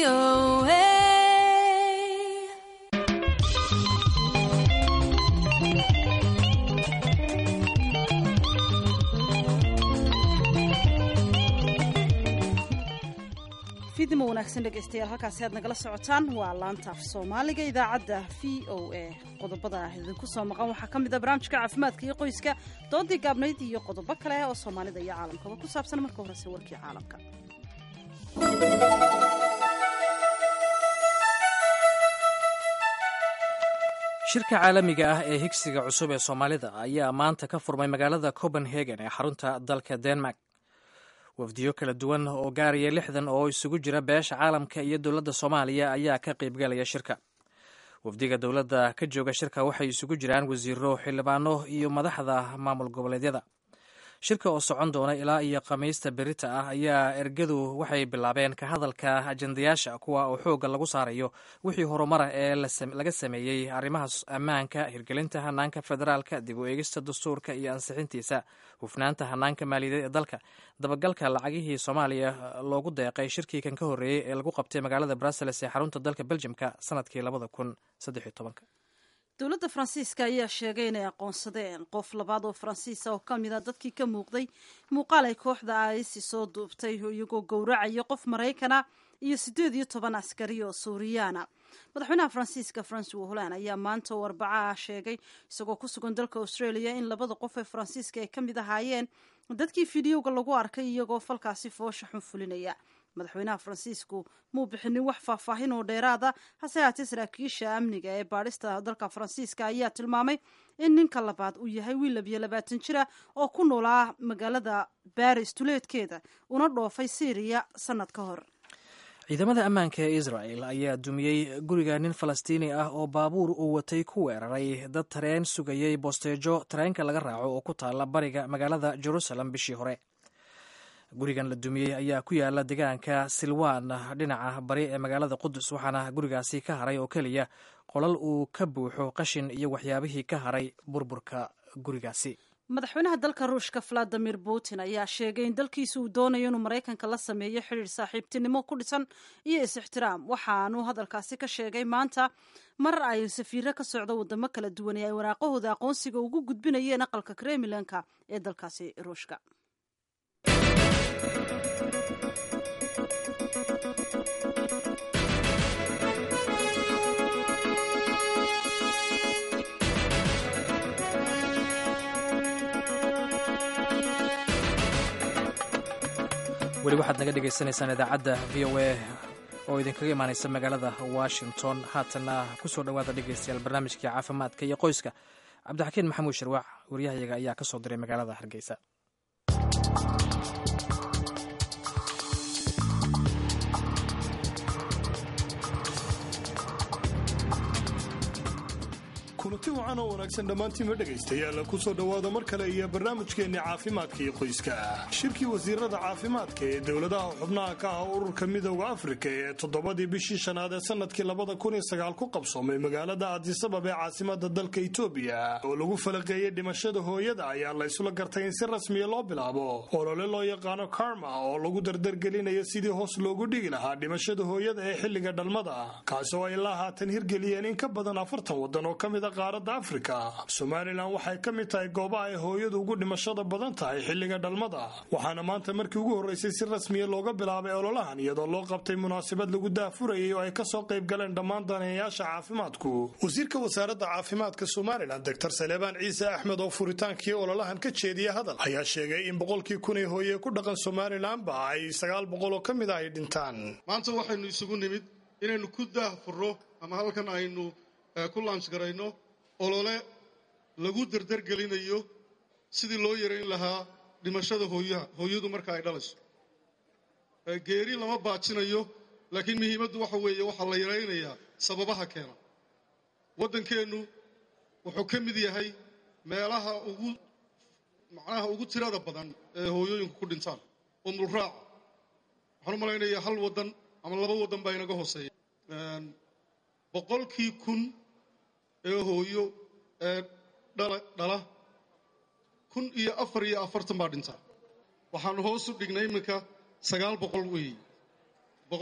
VOA. fiidnimo wanaagsan dhegaystayaal halkaasi aad nagala socotaan waa laanta af soomaaliga idaacadda v o a qodobada idinku soo maqan waxaa ka mid a barnaamijka caafimaadka iyo qoyska doodii gaabnayd iyo qodobo kale oo soomaalida iyo caalamkaba ku saabsan marka horese warkii caalamka shirka caalamiga ah ee higsiga cusub ee soomaalida ayaa maanta ka furmay magaalada copenhagen ee xarunta dalka denmark wafdiyo kala duwan oo gaaraya lixdan oo isugu jira beesha caalamka iyo dowladda soomaaliya ayaa ka qaybgalaya shirka wafdiga dowladda ka jooga shirka waxay isugu jiraan wasiiro xildhibaano iyo madaxda maamul goboleedyada shirka oo socon doona ilaa iyo khamiista berita ah ayaa ergadu waxay bilaabeen ka hadalka ajendayaasha kuwa oo xoogga lagu saarayo wixii horumara ee laga sameeyey arrimaha ammaanka hirgelinta hanaanka federaalka dib u eegista dastuurka iyo ansixintiisa hufnaanta hanaanka maaliyadeed ee dalka dabagalka lacagihii soomaaliya loogu deeqay shirkii kan ka horreeyey ee lagu qabtay magaalada brussels ee xarunta dalka beljimka sanadkii labada kun saddex iyo tobanka dowladda faransiiska ayaa sheegay inay aqoonsadeen qof labaad oo faransiisa oo ka mid a dadkii ka muuqday muuqaal ay kooxda aisi soo duubtay iyagoo gowracaya qof maraykana iyo siddeed iyo toban askari oo suuriyaana madaxweynaha faransiiska francois holland ayaa maanta oo arbaca ah sheegay isagoo ku sugan dalka australia in labada qof ee faransiiska ay ka mid ahaayeen dadkii fideoga lagu arkay iyagoo falkaasi foosha xun fulinaya madaxweynaha faransiisku muu bixinin wax faahfaahin oo dheeraada hase haatee saraakiisha amniga ee baadhista dalka faransiiska ayaa tilmaamay in ninka labaad uu yahay wiil labiyo labaatan jira oo ku noolaa magaalada baris tuleedkeeda una dhoofay syriya sanad ka hor ciidamada ammaanka ee israel ayaa dumiyey guriga nin falastiini ah oo baabuur uu watay ku weeraray dad tareen sugayay bosteejo tareenka laga raaco oo ku taala bariga magaalada jerusalem bishii hore gurigan la dumiyey ayaa ku yaala deegaanka silwan dhinaca bari ee magaalada qudus waxaana gurigaasi ka haray oo keliya qolal uu ka buuxo qashin iyo waxyaabihii ka haray burburka gurigaasi madaxweynaha dalka ruushka valadimir putin ayaa sheegay in dalkiisa uu doonayo inuu maraykanka la sameeyo xidhiir saaxiibtinimo ku dhisan iyo is-ixtiraam waxaanuu hadalkaasi ka sheegay maanta mar ay safiiro ka socdo wadamo kala duwan ee ay waraaqahooda aqoonsiga ugu gudbinayeen aqalka kremlinka ee dalkaasi ruushka weli waxaad naga dhagaysanaysaan idaacadda v o a oo idinkaga imaanaysa magaalada washington haatana ku soo dhowaada dhegaystayaal barnaamijkii caafimaadka iyo qoyska cabdixakiin maxamuud sharwaac waryahayaga ayaa ka soo diray magaalada hargeysa kulanti wacan oo wanaagsan dhammaantiinma dhegaystayaal ku soo dhowaada mar kale iyo barnaamijkeenni caafimaadka iyo qoyska shirkii wasiirada caafimaadka ee dowladaha xubnaha ka ah ururka midooda afrika ee toddobadii bishii shanaad ee sannadkii labada kun iyo sagaal ku qabsoomay magaalada addisabab ee caasimada dalka itoobiya oo lagu falaqeeyey dhimashada hooyada ayaa la ysula gartay in si rasmiya loo bilaabo olole loo yaqaano karma oo lagu dardargelinayo sidii hoos loogu dhigi lahaa dhimashada hooyada ee xilliga dhalmada kaasi oo ay ilaa haatan hirgeliyeen in ka badan afartan waddan oo ka mid a qaaradda afrika somalilan waxay ka mid tahay goobaha ay hooyadu ugu dhimashada badan tahay xilliga dhalmada waxaana maanta markii ugu horreysay si rasmiya looga bilaabay ololahan iyadoo loo qabtay munaasabad lagu daafurayay oo ay kasoo qayb galeen dhammaan daneeyayaasha caafimaadku wasiirka wasaaradda caafimaadka somalilan doctor saleebaan ciise axmed oo furitaankii ololahan ka jeediya hadal ayaa sheegay in boqolkii kun ee hooye ku dhaqan somalilanba ay sagaal boqol oo ka mid ah ay dhintaan maanta waxaynu isugu nimid inaynu ku daahfurro ama halkan aynu ku laansh garayno olole lagu dardargelinayo sidii loo yarayn lahaa dhimashada hooyaha hooyadu marka ay dhalayso geeri lama baajinayo laakiin muhiimaddu waxa weeye waxaa la yaraynayaa sababaha keena waddankeennu wuxuu ka mid yahay meelaha ugu macnaha ugu tirada badan ee hooyooyinku ku dhintaan umulraaca waxaan u malaynayaa hal waddan ama laba waddan baa inaga hooseeya boqolkii kun ee hooyo ee dhala kun iyo afar iyo afartan baa dhintaa waxaanu hoos u dhignay iminka sagaal boqol weeye boqol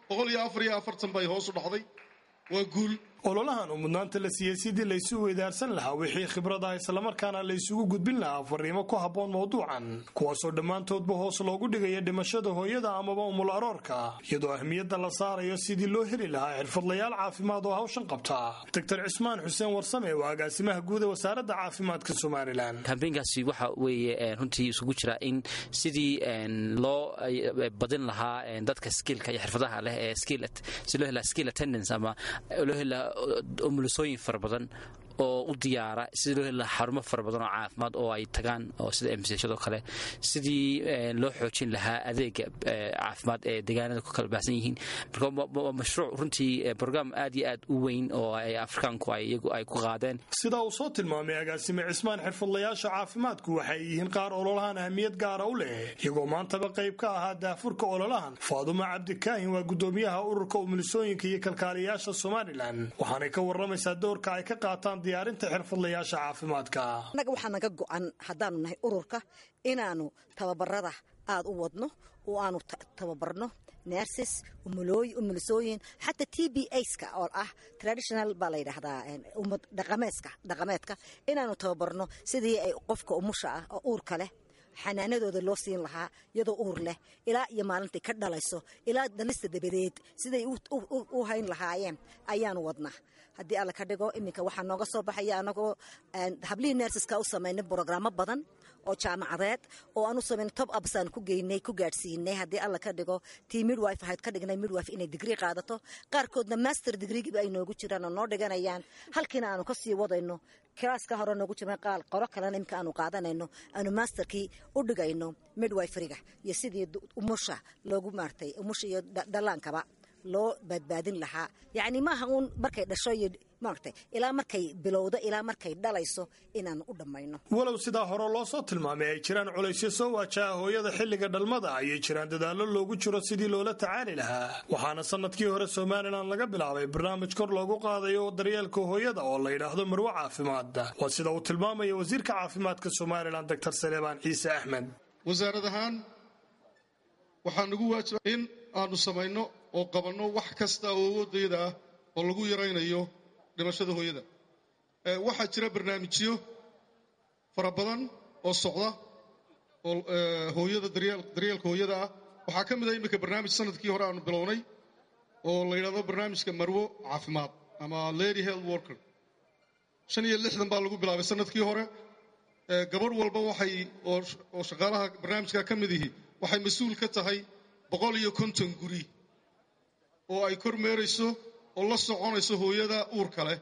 boqol iyo afar iyo afartan bay hoos u dhacday waa guul ololahan oo mudnaanta la siiyey sidii laysu weydaarsan lahaa wixii khibrada islamarkaana laysugu gudbin lahaa fariimo ku habboon mawduucan kuwaasoo dhammaantoodba hoos loogu dhigaya dhimashada hooyada amaba umul aroorka iyadoo ahmiyadda la saarayo sidii loo heli lahaa xirfadlayaal caafimaad oo hawshan qabta doctor cismaan xuseen warsame waa agaasimaha guud ee wasaaradda caafimaadka somalilan kambeynkaasi waxa weeye runtii isugu jira in sidii loo badin lahaa dadka skillka iyo xirfadaha leh ee si loo helaa skill attendance ama loo helaa umulisooyin fara badan oo u diyaara sidii loo heli lahaa xarumo fara badan oo caafimaad oo ay tagaan oo sida emsashadoo kale sidii loo xoojin lahaa adeega caafimaad ee deegaanada ku kala baahsan yihiin marka waa mashruuc runtii brograam aad iyo aad u weyn oo ay afrikaanku iyagu ay ku qaadeen sida uu soo tilmaamay agaasime cismaan xirfadlayaasha caafimaadku waxay yihiin qaar ololahan ahmiyad gaara u leh iyagoo maantaba qayb ka ahaa daafurka ololahan faaduma cabdikaahin waa gudoomiyaha ururka umulisooyinka iyo kalkaaliyayaasha somalilan waxaanay ka waramaysaa doorka ay ka qaataan diyaarinta xirfadlayaasha caafimaadka annaga waxaa naga go-an haddaanu nahay ururka inaanu tababarada aada u wadno oo aanu tababarno nerses umulisooyin xataa t b aska oo ah traditional baa la yidhaahdaa dhaqameedka dhaqameedka inaanu tababarno sidii ay qofka umusha ah oo uurka leh xanaanadooda loo siin lahaa iyadoo uur leh ilaa iyo maalintay ka dhalayso ilaa dhalista dabadeed siday u hayn lahaayeen ayaanu wadnaa haddii alla ka dhigo iminka waxaa nooga soo baxaya anagoo hablihii nerseska u samaynay brograamo badan oo jaamacadeed oo aan u samayn tob absaan ku geynay ku gaadhsiinay haddii alla ka dhigo tii midwife ahayd ka dhignay midwife inay digrii qaadato qaarkoodna master digreegiiba ay noogu jiraan oo noo dhiganayaan halkiina aanu ka sii wadayno kilaaska hore noogu jirna qaal qoro kalena imika aanu qaadanayno aanu masterkii u dhigayno midwiferiga iyo sidii umusha loogu maartay umusha iyo dhallaankaba loo badbaadin lahaa yacni maaha uun markay dhasho iyo maaragtay ilaa markay bilowdo ilaa markay dhalayso inaan u dhammayno walow sidaa hore loo soo tilmaamay ay jiraan culaysyo soo waajaha hooyada xilliga dhalmada ayay jiraan dadaallo loogu jiro sidii loola tacaali lahaa waxaana sanadkii hore somalilan laga bilaabay barnaamij kor loogu qaadayo daryeelka hooyada oo la yidhaahdo marwo caafimaad waa sida uu tilmaamaya wasiirka caafimaadka somalilan doctor saleebaan ciise axmed wasaarad ahaan waxaa nagu waajiba in aanu samayno oo qabanno wax kasta oo awoodayada ah oo lagu yaraynayo dhimashada hooyada waxaa jira barnaamijyo fara badan oo socda oo hooyada daryeelka hooyada ah waxaa ka mid ah iminka barnaamij sanadkii hore aanu bilownay oo la yidhahdo barnaamijka marwo caafimaad ama lady health worker shan iyo lixdan baa lagu bilaabay sanadkii hore gabadh walba waxay oo shaqaalaha barnaamijka ka mid ihi waxay mas-uul ka tahay boqol iyo konton guri oo ay kormeerayso oo la soconayso hooyada uurka leh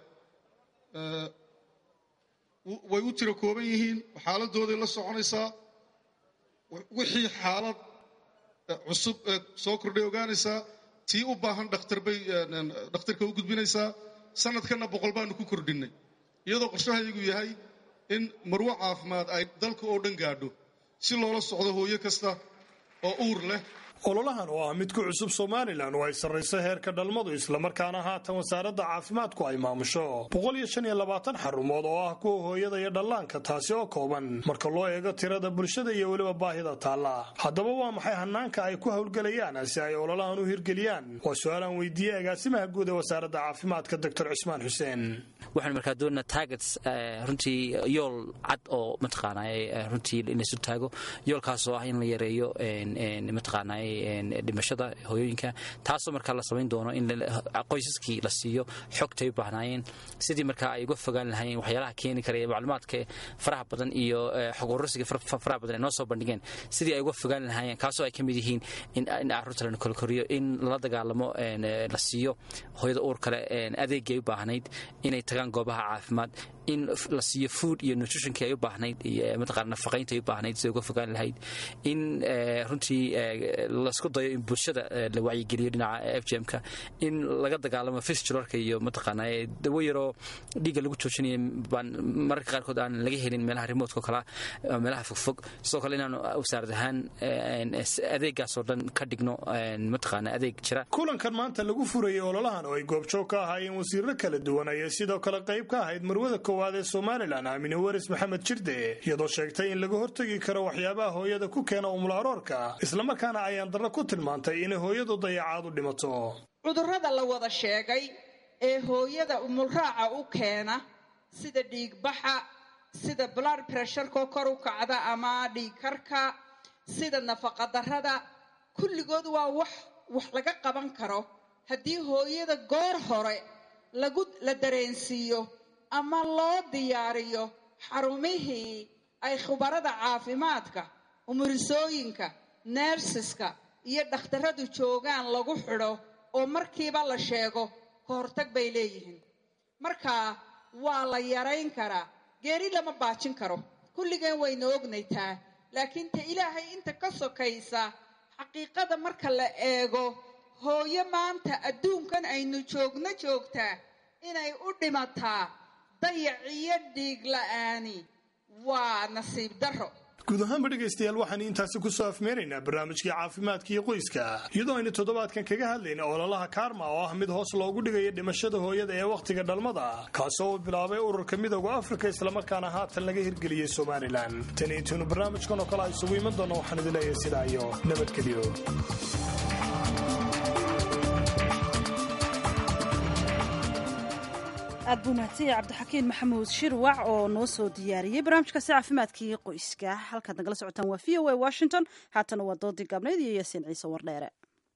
way u tiro kooban yihiin xaaladooday la soconaysaa wixii xaalad cusub soo kordhay ogaanaysaa tii u baahan dhakhtar bay dhakhtarka u gudbinaysaa sanadkanna boqol baanu ku kordhinnay iyadoo qorshahaygu yahay in marwo caafimaad ay dalka oo dhan gaadho si loola socdo hooyo kasta oo uur leh ololahan oo ah mid ku cusub somalilan oo ay sarrayso heerka dhalmadu islamarkaana haatan wasaaradda caafimaadku ay maamusho boqol iyo shan iyo labaatan xarumood oo ah kuwa hooyada iyo dhallaanka taasi oo kooban marka loo eego tirada bulshada iyo weliba baahida taalla haddaba waa maxay hanaanka ay ku howlgelayaan si ay ololahan u hirgeliyaan waa su-aalaan weydiiyey agaasimaha guud ee wasaaradda caafimaadka doctor cismaan xuseen waxaan markaa doonaa targets runtii yool cad oo mataqaanay runtii inaysu taago yoolkaasoo ah in la yareeyo mataqaanay dhimashada hooyooyinka taasoo markaa la samayn doono in qoysaskii la siiyo xogtay u baahnaayeen sidii markaa ay uga fogaan lahaayeen waxyaalaha keeni karaya macluumaadka faraha badan iyo xog urursiga faraha badan ay noo soo bandhigeen sidii ay uga fogaan lahaayeen kaasoo ay ka mid yihiin in carruurta lana kolkoriyo in lala dagaalamo la siiyo hooyada uur kale adeegii ay u baahnayd inay tagaan goobaha caafimaad in la siiyo food iyo nutritionkii ay u baahnayd iyo mataqaana nafaqaynta ay u baahnayd siday uga fogaan lahayd in runtii laisku dayo in bulshada la wacyigeliyo dhinaca f g m-ka in laga dagaalamo fistulorka iyo mataqaana dawo yaroo dhiigga lagu joojinayo baan mararka qaarkood aan laga helin meelaha remotka oo kalea meelaha fogfog sidoo kale inaanu wasaarad ahaan adeegaasoo dhan ka dhigno mataqaana adeeg jira kulankan maanta lagu furayay ololahan oo ay goobjoog ka ahaayeen wasiirro kala duwan ayay sidoo kale qayb ka ahayd marwada koowaad ee somalilan aamine waris maxamed jirde iyadoo sheegtay in laga hortegi karo waxyaabaha hooyada ku keena umul aroorka islamarkaana ayaan ayaan darro ku tilmaantay inay hooyadu dayacaad u dhimato cudurrada la wada sheegay ee hooyada umulraaca u keena sida dhiigbaxa sida blood pressureko kor u kacda ama dhiigkarka sida nafaqadarrada kulligood waa wax wax laga qaban karo haddii hooyada goor hore lagu la dareensiiyo ama loo diyaariyo xarumihii ay khubarada caafimaadka umurisooyinka neersiska iyo dhakhtarradu joogaan lagu xidho oo markiiba la sheego ka hortag bay leeyihiin marka waa la yarayn karaa geeri lama baajin karo kulligeen wayna ognaytaa laakiin ta ilaahay inta ka sokaysa xaqiiqada marka la eego hooyo maanta adduunkan aynu joogno joogtaa inay u dhimataa dayac iyo dhiig la'aani waa nasiib darro guud ahaanba dhegaystayaal waxaan intaasi ku soo afmeeraynaa barnaamijkii caafimaadka iyo qoyska iyadoo aynu toddobaadkan kaga hadlayna ololaha kaarma oo ah mid hoos loogu dhigayo dhimashada hooyada ee wakhtiga dhalmada kaasoo uu bilaabay ururka midooda afrika islamarkaana haatan laga hirgeliyey somalilan tan intuunu barnaamijkan oo kale a isugu iman doona waxaan idin leeyahay sidaa iyo nabadgelyo aad buu mahadsan yahay cabdixakiin maxamuud shirwac oo noo soo diyaariyey barnaamijkaasi caafimaadkii qoyska halkaad nagala socotaan waa v o a washington haatana waa doodii gaabnayd iyo yaasiin ciise wardheere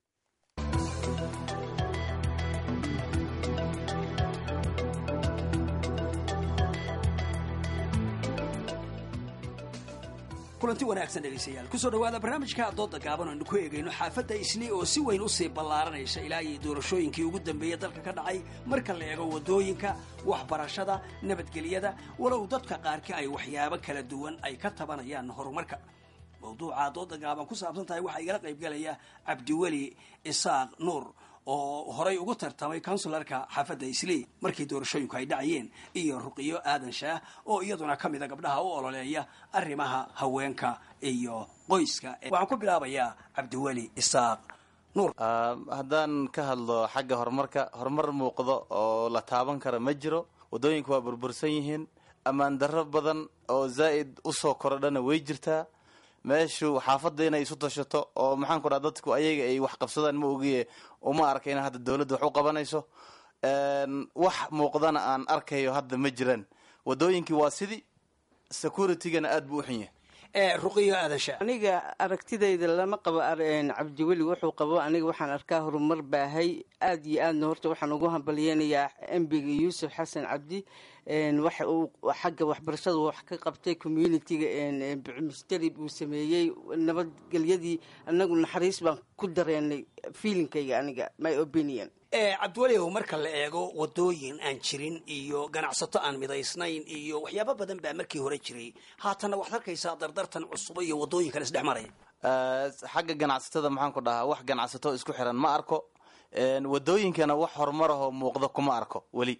kulanti wanaagsan dhegaystayaal kusoo dhowaada barnaamijka dooda gaaban aynu ku eegayno xaafadda isli oo si weyn usii ballaaranaysa ilaa iyo doorashooyinkii ugu dambeeyey dalka ka dhacay marka la eego waddooyinka waxbarashada nabadgelyada walow dadka qaarkii ay waxyaabo kala duwan ay ka tabanayaan horumarka mawduuca dooda gaaban ku saabsan tahay waxaa igala qaybgalaya cabdiweli isaaq nuur oo horay ugu tartamay konsularka xaafadda islii markii doorashooyinku ay dhacayeen iyo ruqiyo aadan shaah oo iyaduna ka mida gabdhaha u ololeeya arrimaha haweenka iyo qoyska waxaan ku bilaabayaa cabdiweli isaaq nuur haddaan ka hadlo xagga horumarka horumar muuqdo oo la taaban kara ma jiro waddooyinku waa burbursan yihiin ammaan darro badan oo zaa'id usoo korodhana way jirtaa meeshu xaafadda inay isu tashato oo maxaan ku dhaha dadku ayaga ay wax qabsadaan ma ogiye uma arka in hadda dawladda wax u qabanayso wax muuqdana aan arkayo hadda ma jiraan waddooyinkii waa sidii securitygana aad buu u xun yahay ruqiyo aadasha aniga aragtidayda lama qabo cabdiweli wuxuu qabo aniga waxaan arkaa horumar baahay aad iyo aadna horta waxaan ugu hambalyeynayaa embiga yuusuf xasan cabdi waxa uu xagga waxbarashada wax ka qabtay communitiga misteri buu sameeyey nabadgelyadii anagu naxariis baan ku dareenay feelingkayga aniga my opinion cabdiweliow marka la eego wadooyin aan jirin iyo ganacsato aan midaysnayn iyo waxyaabo badan baa markii hore jiray haatanna waxaad arkaysaa dardartan cusubo iyo wadooyin kale isdhex maraya xagga ganacsatada maxaan ku dhahaa wax ganacsato isku xiran ma arko wadooyinkana wax horumarahoo muuqda kuma arko weli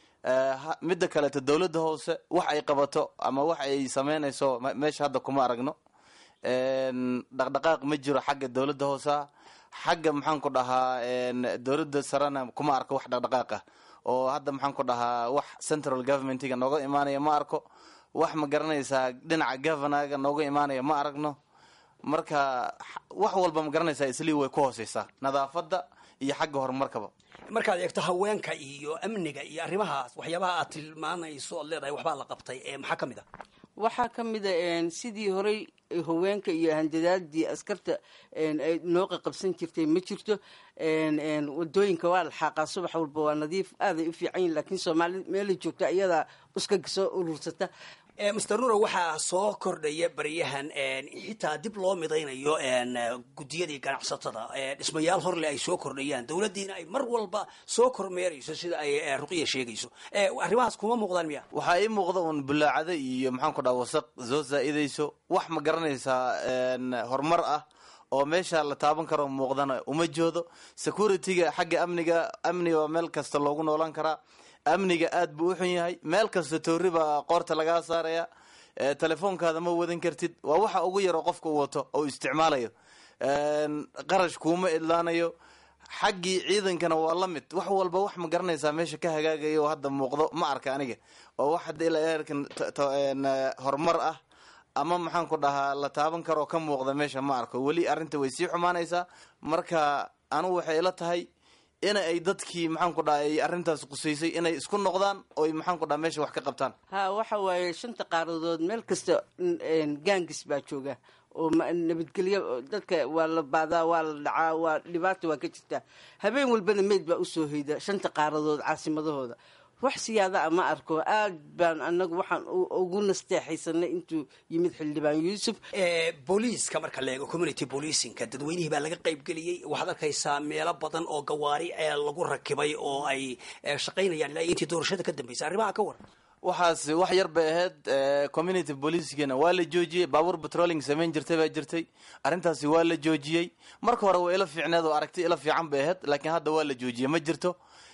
midda kaleeto dawladda hoose wax ay qabato ama wax ay sameynayso meesha hadda kuma aragno dhaqdhaqaaq ma jiro xagga dawladda hoosea xagga maxaan ku dhahaa dawladda sarena kuma arko wax dhaqdhaqaaq ah oo hadda maxaan ku dhahaa wax central governmentiga nooga imaanaya ma arko wax ma garanaysaa dhinaca governorga nooga imaanaya ma aragno marka wax walba ma garanaysaa islii way ku hooseysaa nadaafadda iyo xagga horumarkaba markaad eegto haweenka iyo amniga iyo arrimahaas waxyaabaha aad tilmaanayso oad leedahay waxbaa la qabtay maxaa ka mid a waxaa ka mid a sidii horey haweenka iyo handadaadii askarta ay noo qaqabsan jirtay ma jirto wadooyinka waa la xaaqaa subax walba waa nadiif aaday u fiican yihin lakiin soomaalida meelay joogta ayadaa uskaga soo urursata master nuro waxaa soo kordhaya baryahan xitaa dib loo midaynayo guddiyadii ganacsatada dhismayaal horle ay soo kordhayaan dowladdiina ay mar walba soo kormeerayso sida ay ruqiya sheegayso arrimahaas kuma muuqdaan miya waxaa ii muuqda uun bulaacada iyo maxaan ku dhaha wasaq soo zaa'idayso wax ma garanaysaa horumar ah oo meesha la taaban karo muuqdana uma joodo securityga xagga amniga amniga waa meel kasta loogu noolan karaa amniga aad buu u xun yahay meel kasta toori baa qoorta lagaa saaraya telefoonkaada ma wadan kartid waa waxa ugu yaroo qofka u wato oo isticmaalayo qarash kuuma idlaanayo xaggii ciidankana waa la mid wax walba wax ma garanaysaa meesha ka hagaagayo oo hadda muuqdo ma arka aniga oo wax hadda ilaa heerkan horumar ah ama maxaan ku dhahaa la taaban karoo ka muuqda meesha ma arko weli arrinta way sii xumaanaysaa marka anugu waxay ila tahay in ay dadkii maxaan ku dhaha ay arrintaas qusaysay inay isku noqdaan oy maxaan ku dhaha meesha wax ka qabtaan ha waxa waaye shanta qaaradood meel kasta gaangis baa jooga oo nabadgelyo dadka waa la baadaa waa la dhacaa waa dhibaata waa ka jirtaa habeen walbana meyd baa usoo hoyda shanta qaaradood caasimadahooda wax siyaada ma arko aad baan anagu waxaan ugu nasteexaysanay intuu yimid xildhibaan yuusuf booliiska marka la eego community policingka dadweynihii baa laga qayb geliyey waxaad arkaysaa meelo badan oo gawaari ee lagu rakibay oo ay shaqaynayaan ilaa intii doorashada ka dambeysay arrimaha ka waran waxaas wax yar bay ahayd community policegana waa la joojiyey baabuur patrolling samayn jirtay baa jirtay arrintaasi waa la joojiyey marka hore waa ila fiicneed oo aragti ila fiican bay ahayd laakiin hadda waa la joojiyey ma jirto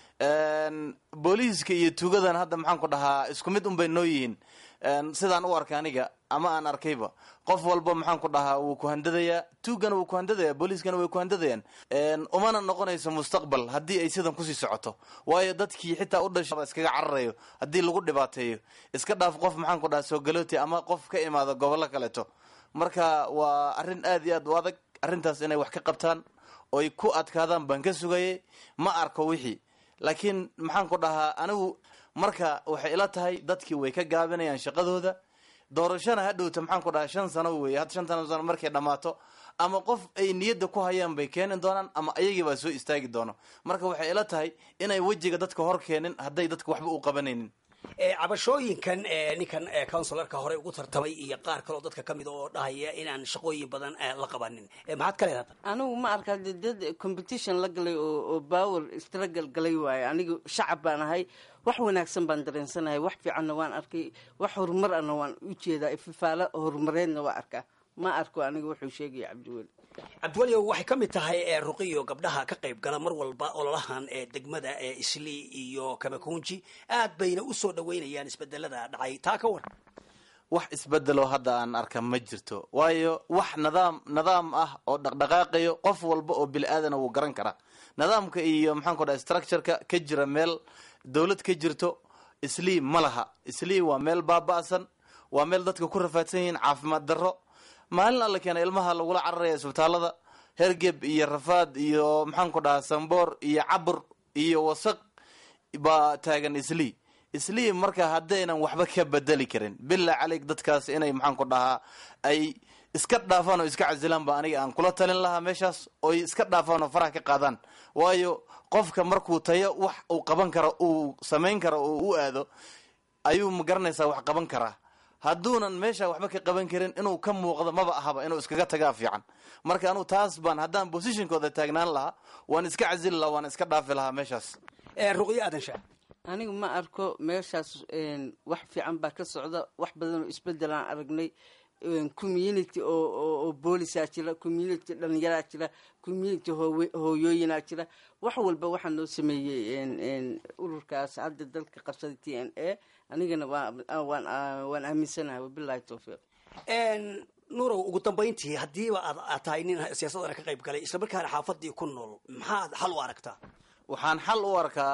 booliiska iyo tuugadan hadda maxaan ku dhahaa isku mid un bay noo yihiin sidaan u arka aniga ama aan arkayba qof walba maxaan ku dhahaa wuu ku handadayaa tuugana wuu ku handadaya booliiskana way ku handadayaan umana noqonayso mustaqbal haddii ay sidan kusii socoto waayo dadkii xitaa u dhasha iskaga cararayo haddii lagu dhibaateeyo iska dhaaf qof maxaan ku dhahaa soogalooti ama qof ka imaado gobollo kaleeto marka waa arrin aad iyo aad u adag arrintaas inay wax ka qabtaan oy ku adkaadaan baan ka sugayay ma arko wixii laakiin maxaan ku dhahaa anigu marka waxay ila tahay dadkii way ka gaabinayaan shaqadooda doorashana hadhowta maxaan ku dhahaa shan sano wey had shantan sano markay dhammaato ama qof ay niyadda ku hayaan bay keeni doonaan ama ayagii baa soo istaagi doono marka waxay ila tahay inay wejiga dadka hor keenin hadday dadka waxba u qabanaynin cabashooyinkan ninkan counsilarka horey ugu tartamay iyo qaar kaleo dadka ka mid oo dhahaya inaan shaqooyin badan la qabanin maxaad ka leedahay anigu ma arkaa de dad competition la galay oo power struggle galay waayo anigu shacab baan ahay wax wanaagsan baan dareensanahay wax fiicanna waan arkay wax horumar ana waan u jeedaa ififaalo horumareedna waa arkaa ma arko aniga wuxuu sheegaya cabdiweli cabdiwelio waxay ka mid tahay ruqiyo gabdhaha ka qayb gala mar walba ololahan ee degmada ee islii iyo kamakunji aad bayna usoo dhaweynayaan isbedelada dhacay taa ka waran wax isbedelo hadda aan arka ma jirto waayo wax nidaam nidaam ah oo dhaqdhaqaaqayo qof walba oo bili aadana wuu garan karaa nidaamka iyo maxaan ku dhaha structureka ka jira meel dowlad ka jirto islii ma laha islii waa meel baaba'san waa meel dadka ku rafaadsan yihiin caafimaad darro maalin alla keena ilmaha lagula cararaya isbitaalada hergeb iyo rafaad iyo maxaan ku dhahaa samboor iyo cabur iyo wasaq baa taagan islii islii marka haddaynan waxba ka bedeli karin bilaa caleyg dadkaas inay maxaan ku dhahaa ay iska dhaafaan oo iska casilaan ba aniga aan kula talin lahaa meeshaas oy iska dhaafaan oo faraha ka qaadaan waayo qofka markuu tayo wax uu qaban karo uu samayn karo oo u aado ayuu ma garanaysaa wax qaban karaa hadduunan meesha waxba ka qaban karin inuu ka muuqdo maba ahaba inuu iskaga tagaa fiican marka anugu taas baan haddaan positionkooda taagnaan lahaa waan iska casili lahaa waan iska dhaafi lahaa meeshaas ruqyo aadan shaa anigu ma arko meeshaas wax fiican baa ka socda wax badan oo isbedelaan aragnay community oo boolisaa jira community dhalinyaraa jira community hooyooyinaa jira wax walba waxaa noo sameeyey ururkaas hadda dalka qabsaday t n a anigana waan aaminsanahay wabilahi towfiiq nuurow ugu dambayntii haddiiba aad tahay nin siyaasadana ka qayb galay islamarkaana xaafadii ku nool maxaad xal u aragtaa waxaan xal u arkaa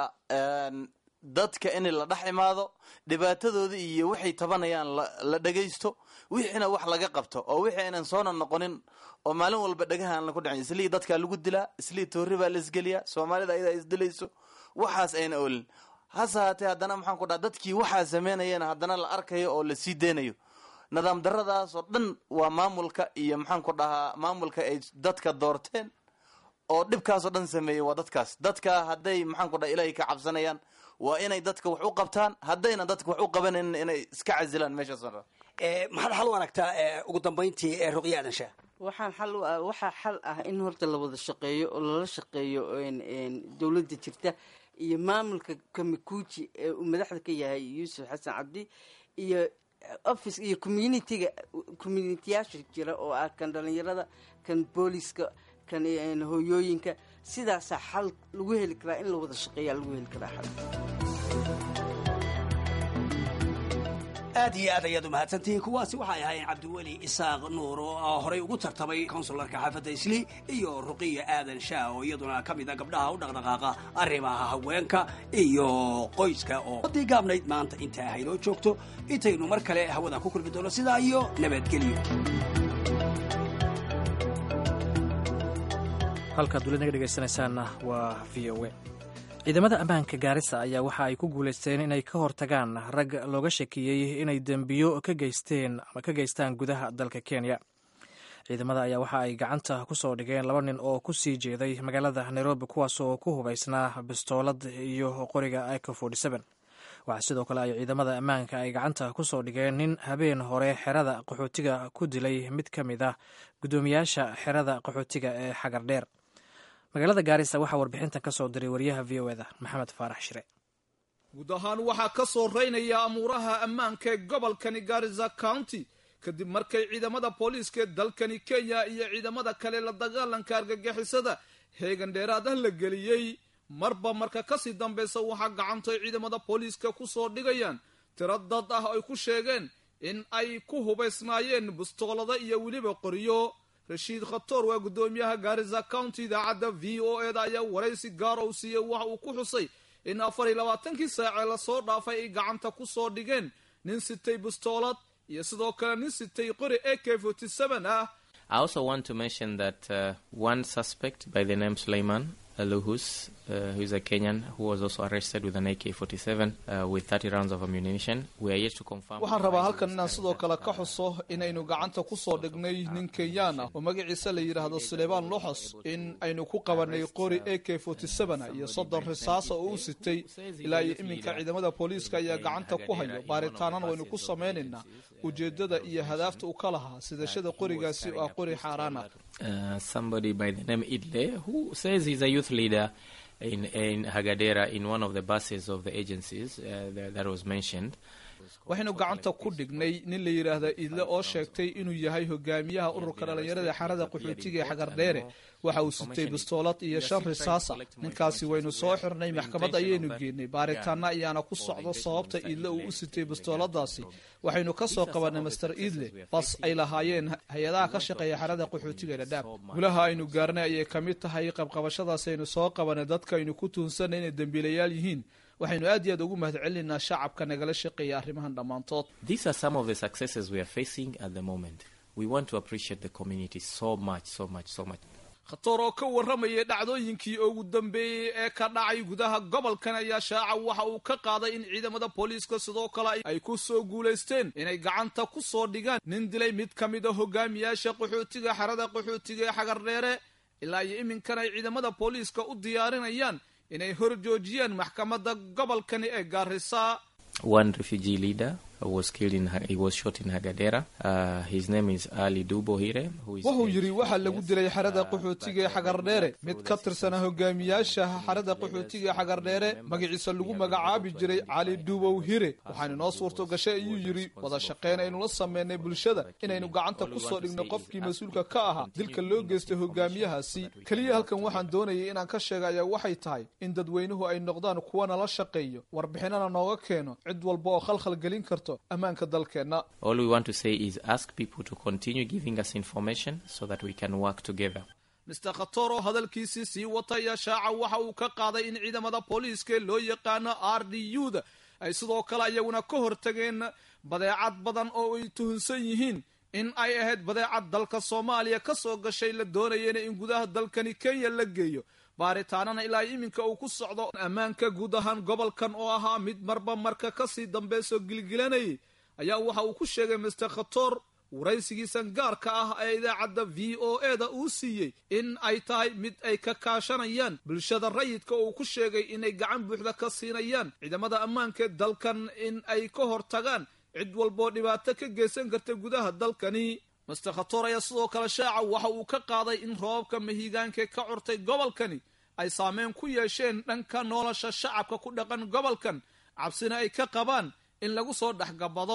dadka in la dhex imaado dhibaatadooda iyo waxay tabanayaan la dhagaysto wixiina wax laga qabto oo wixii aynan soona noqonin oo maalin walba dhagaha aan laku dhicin islii dadkaa lagu dilaa islii toori baa la isgeliyaa soomaalida ayadaa isdilayso waxaas ayna olin hase haatee haddana maxaan ku dhaha dadkii waxaa sameynayana haddana la arkayo oo la sii deynayo nidaam daradaas oo dhan waa maamulka iyo maxaan ku dhahaa maamulka ay dadka doorteen oo dhibkaasoo dhan sameeyey waa dadkaas dadka hadday maxaan ku dhaha ilaahay ka cabsanayaan waa inay dadka wax u qabtaan haddayna dadka wax u qabanaynin inay iska casilaan meeshaas maxaad xal u aragtaa ugu dambayntii ruqyo aadan shaa waxaan xal u ah waxaa xal ah in horta la wada shaqeeyo oo lala shaqeeyo dowladda jirta iyo maamulka kamikuuji ee uu madaxda ka yahay yuusuf xasan cabdi iyo office iyo communitiga communitiyaasha jira oo ah kan dhalinyarada kan booliska kan hooyooyinka sidaasaa xal lagu heli karaa in la wada shaqeeyaa lagu heli karaa xal aad iyo aad ayaad u mahadsantihiin kuwaasi waxay ahaayeen cabdiweli isaaq nuur oo horey ugu tartamay konsularka xaafadda isli iyo ruqiya aadan shaah oo iyaduna ka mid a gabdhaha u dhaqdhaqaaqa arrimaha haweenka iyo qoyska oo wadii gaabnayd maanta intaa haynoo joogto intaynu mar kale hawada ku kulmi doono sidaa iyo nabadgelyo halkaad weli naga dhegaysanaysaanna waa v o a ciidamada ammaanka gaarisa ayaa waxa ay ku guulaysteen inay ka hortagaan rag looga shakiyey inay dembiyo ka geysteen ama ka geystaan gudaha dalka kenya ciidamada ayaa waxa ay gacanta ku soo dhigeen laba nin oo ku sii jeeday magaalada nairobi kuwaas oo ku hubaysnaa bistoolad iyo qoriga ico waxaa sidoo kale ay ciidamada ammaanka ay gacanta ku soo dhigeen nin habeen hore xerada qaxootiga ku dilay mid ka mid ah guddoomiyaasha xerada qaxootiga ee xagar dheer magaalada gaarisa waxaa warbixintan ka soo diray wariyaha v o eda maxamed faarax shire guud ahaan waxaa ka soo reynaya amuuraha ammaanka ee gobolkani garisa county kadib markay ciidamada booliiska ee dalkani kenya iyo ciidamada kale la dagaalanka argagixisada heegan dheeraad ah la geliyey marba marka kasii dambaysa waxaa gacantay ciidamada booliiska ku soo dhigayaan tiro dad ah ay ku sheegeen in ay ku hubaysnaayeen bustoolada iyo weliba qoriyo rashiid khatoor waa guddoomiyaha gaarisa county idaacadda v o e da ayaa waraysi gaara u siiyey waxa uu ku xusay in afar iyo labaatankii saacee lasoo dhaafay ay gacanta ku soo dhigeen nin sitay bustoolad iyo sidoo kale nin sitay qori a k forty seven ah I also want to mention that uh, one suspect by the name Suleiman Aluhus, uh, who is a Kenyan, who was also arrested with an AK-47 uh, with 30 rounds of ammunition. We are yet to confirm. waxaan rabaa halkan inaan sidoo kale ka xuso inaynu gacanta ku soo dhignay nin kenyaan ah oo magaciisa la yidhaahdo suleymaan loxos in aynu ku qabanay qori a k iyo soddon risaasa oo u sitay ilaa iyo iminka ciidamada booliiska ayaa gacanta ku hayo baaritaanana waynu ku samaynaynaa ujeedada iyo hadaafta u ka lahaa sidashada qorigaasi oo ah qori xaaraan ah Uh, somebody by the name Idle, who says he's a youth leader in, in Hagadera in one of the buses of the agencies uh, that, that was mentioned. waxaynu gacanta ku dhignay nin la yidhaahda idle oo sheegtay inuu yahay hogaamiyaha ururka dhallinyarada xarada qaxootiga ee xagardheere waxa uu sitay bistoolad iyo shan risaasa ninkaasi waynu soo xirnay maxkamad ayaynu geenay baaritaana ayaana ku socdo sababta idle uu u sitay bistooladaasi waxaynu ka soo qabanay master idle bas ay lahaayeen hay-adaha ka shaqeeya xarada qaxootiga dhadhaab gulaha aynu gaarnay ayay ka mid tahay qabqabashadaas aynu soo qabanay dadka aynu ku tuunsanay inay dembiilayaal yihiin waxaynu aad iyo aad ugu mahad celinaynaa shacabka nagala shaqeeya arrimahan dhammaantood These are some of the successes we are facing at the moment. We want to appreciate the community so much, so much, so much. khatoor oo ka warramayay dhacdooyinkii ugu dambeeyey ee ka dhacay gudaha gobolkan ayaa shaaca waxa uu ka qaaday in ciidamada booliiska sidoo kale ay ku soo guulaysteen inay gacanta ku soo dhigaan nin dilay mid ka mid a hogaamiyaasha qaxootiga xarada qaxootiga ee xagardheere ilaa iyo iminkan ay ciidamada booliiska u diyaarinayaan inay hor joojiyaan maxkamadda gobolkani ee gaarisa One refugee leader was killed in, he was shot in Hagadera. Uh, his name is Ali Dubohire. Who is wuxuu yidhi waxaa lagu dilay xerada qaxootiga ee xagardheere mid ka tirsana hogaamiyaasha xerada qaxootiga ee xagardheere magaciisa lagu magacaabi jiray cali dubow hire waxaana inoo suurto gashay ayuu yidhi wada shaqeyn aynu la sameynay bulshada inaynu gacanta ku soo dhigno qofkii mas-uulka ka ahaa dilka loo geystay hogaamiyahaasi keliya halkan waxaan doonayay inaan ka sheega ayaa waxay tahay in dadweynuhu ay noqdaan kuwa nala shaqeeyo warbixinana nooga keeno cid walba oo khalkhal gelin karto ammaanka dalkeenna All we want to say is ask people to continue giving us information so that we can work together. mister khator oo hadalkiisii sii wata ayaa shaaca waxa uu ka qaaday in ciidamada booliiska ee loo yaqaano r d u da ay sidoo kale iyaguna ka hortageen badeecad badan oo ay tuhunsan yihiin in ay ahayd badeecad dalka soomaaliya ka soo gashay la doonayena in gudaha dalkani kenya la geeyo baaritaanana ilaa iminka uu ku socdo ammaanka guud ahaan gobolkan oo ahaa mid marba marka kasii dambeysoo gilgilanayay ayaa waxa uu ku sheegay mister khator waraysigiisan gaarka ah ee idaacadda v o e da uu siiyey in ay tahay mid ay ka kaashanayaan bulshada rayidka oo uu ku sheegay inay gacan buuxda ka siinayaan ciidamada ammaanka ee dalkan in ay ka hortagaan cid walboo dhibaato ka geysan karta gudaha dalkani master khator ayaa sidoo kale shaaca waxa uu ka qaaday in roobabka mahigaanka ka curtay gobolkani ay saameyn ku yeesheen dhanka nolosha shacabka ku dhaqan gobolkan cabsina ay ka qabaan in lagu soo dhexgabado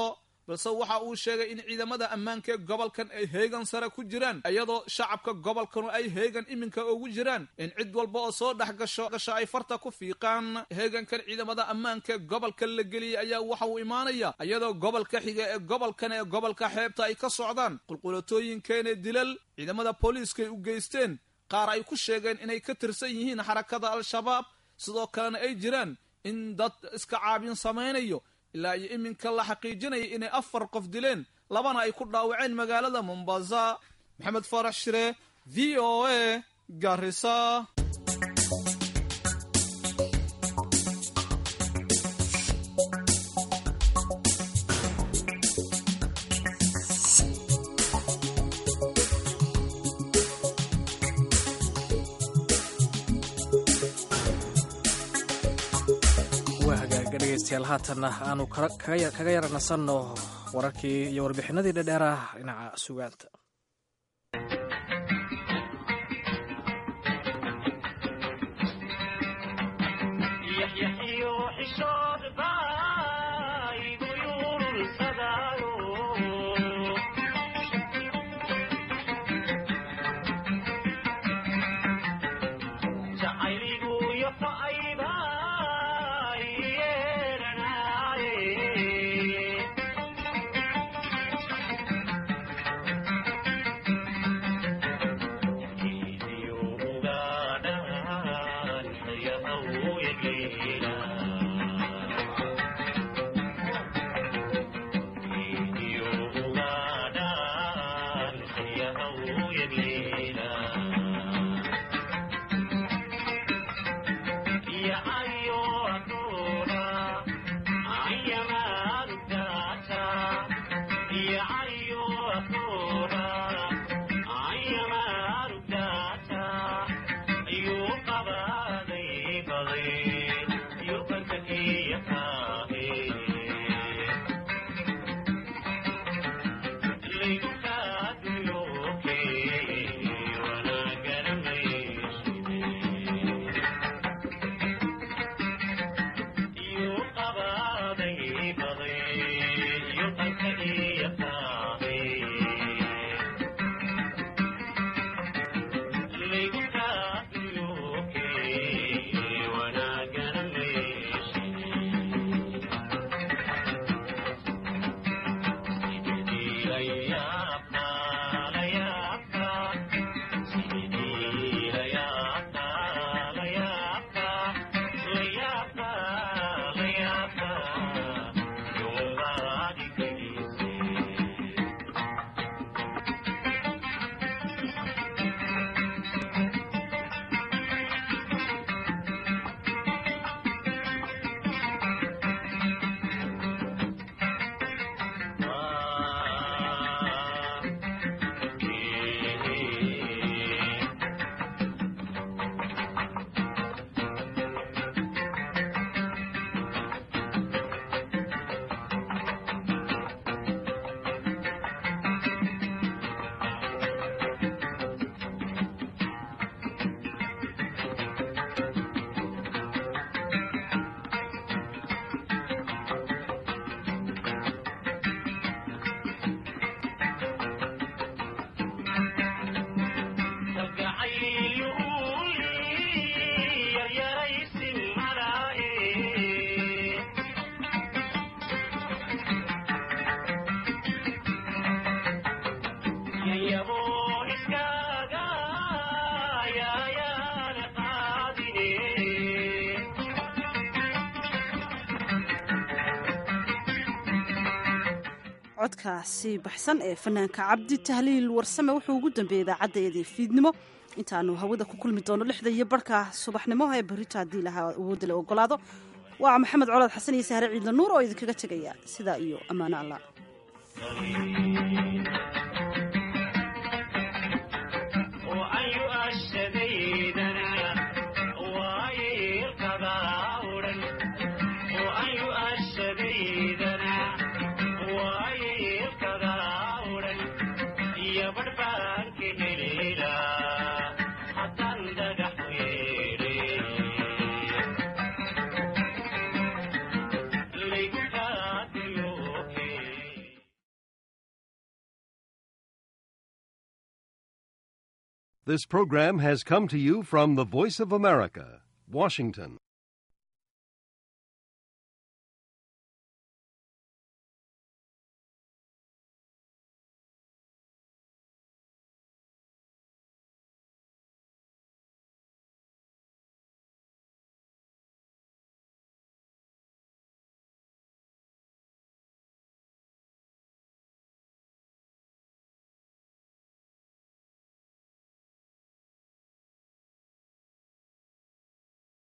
balse waxa uu sheegay in ciidamada ammaanka ee gobolkan ay heegan sare ku jiraan iyadoo shacabka gobolkanu ay heegan iminka ugu jiraan in cid walba oo soo dhex gasho gasho ay farta ku fiiqaan heegankan ciidamada ammaanka ee gobolka la geliyay ayaa waxa uu imaanaya iyadoo gobolka xiga ee gobolkan ee gobolka xeebta ay ka socdaan qulqulatooyinkeene dilal ciidamada booliiskaay u geysteen qaar ay ku sheegeen inay ka tirsan yihiin xarakada al-shabaab sidoo kalena ay jiraan in dad iska caabin samaynayo ilaa iyo iminka la xaqiijinaya inay afar qof dileen labana ay ku dhaawaceen magaalada mombasa maxamed farax shire v o a garisa waa hagaaga dhegaystayaal haatanna aanu kaga yara nasanno wararkii iyo warbixinadii dhedheerah dhinaca sugaanta codkaasi baxsan ee fanaanka cabdi tahliil warsame wuxuu ugu dambeeyey idaacaddeedii fiidnimo intaanu hawada ku kulmi doono lixda iyo barhka subaxnimo ee berrito haddii lahaa awoodda la ogolaado waa maxamed colaad xasan iyo sahre ciidla nuur oo idinkaga tegaya sidaa iyo ammaano allah This program has come to you from the Voice of America, Washington.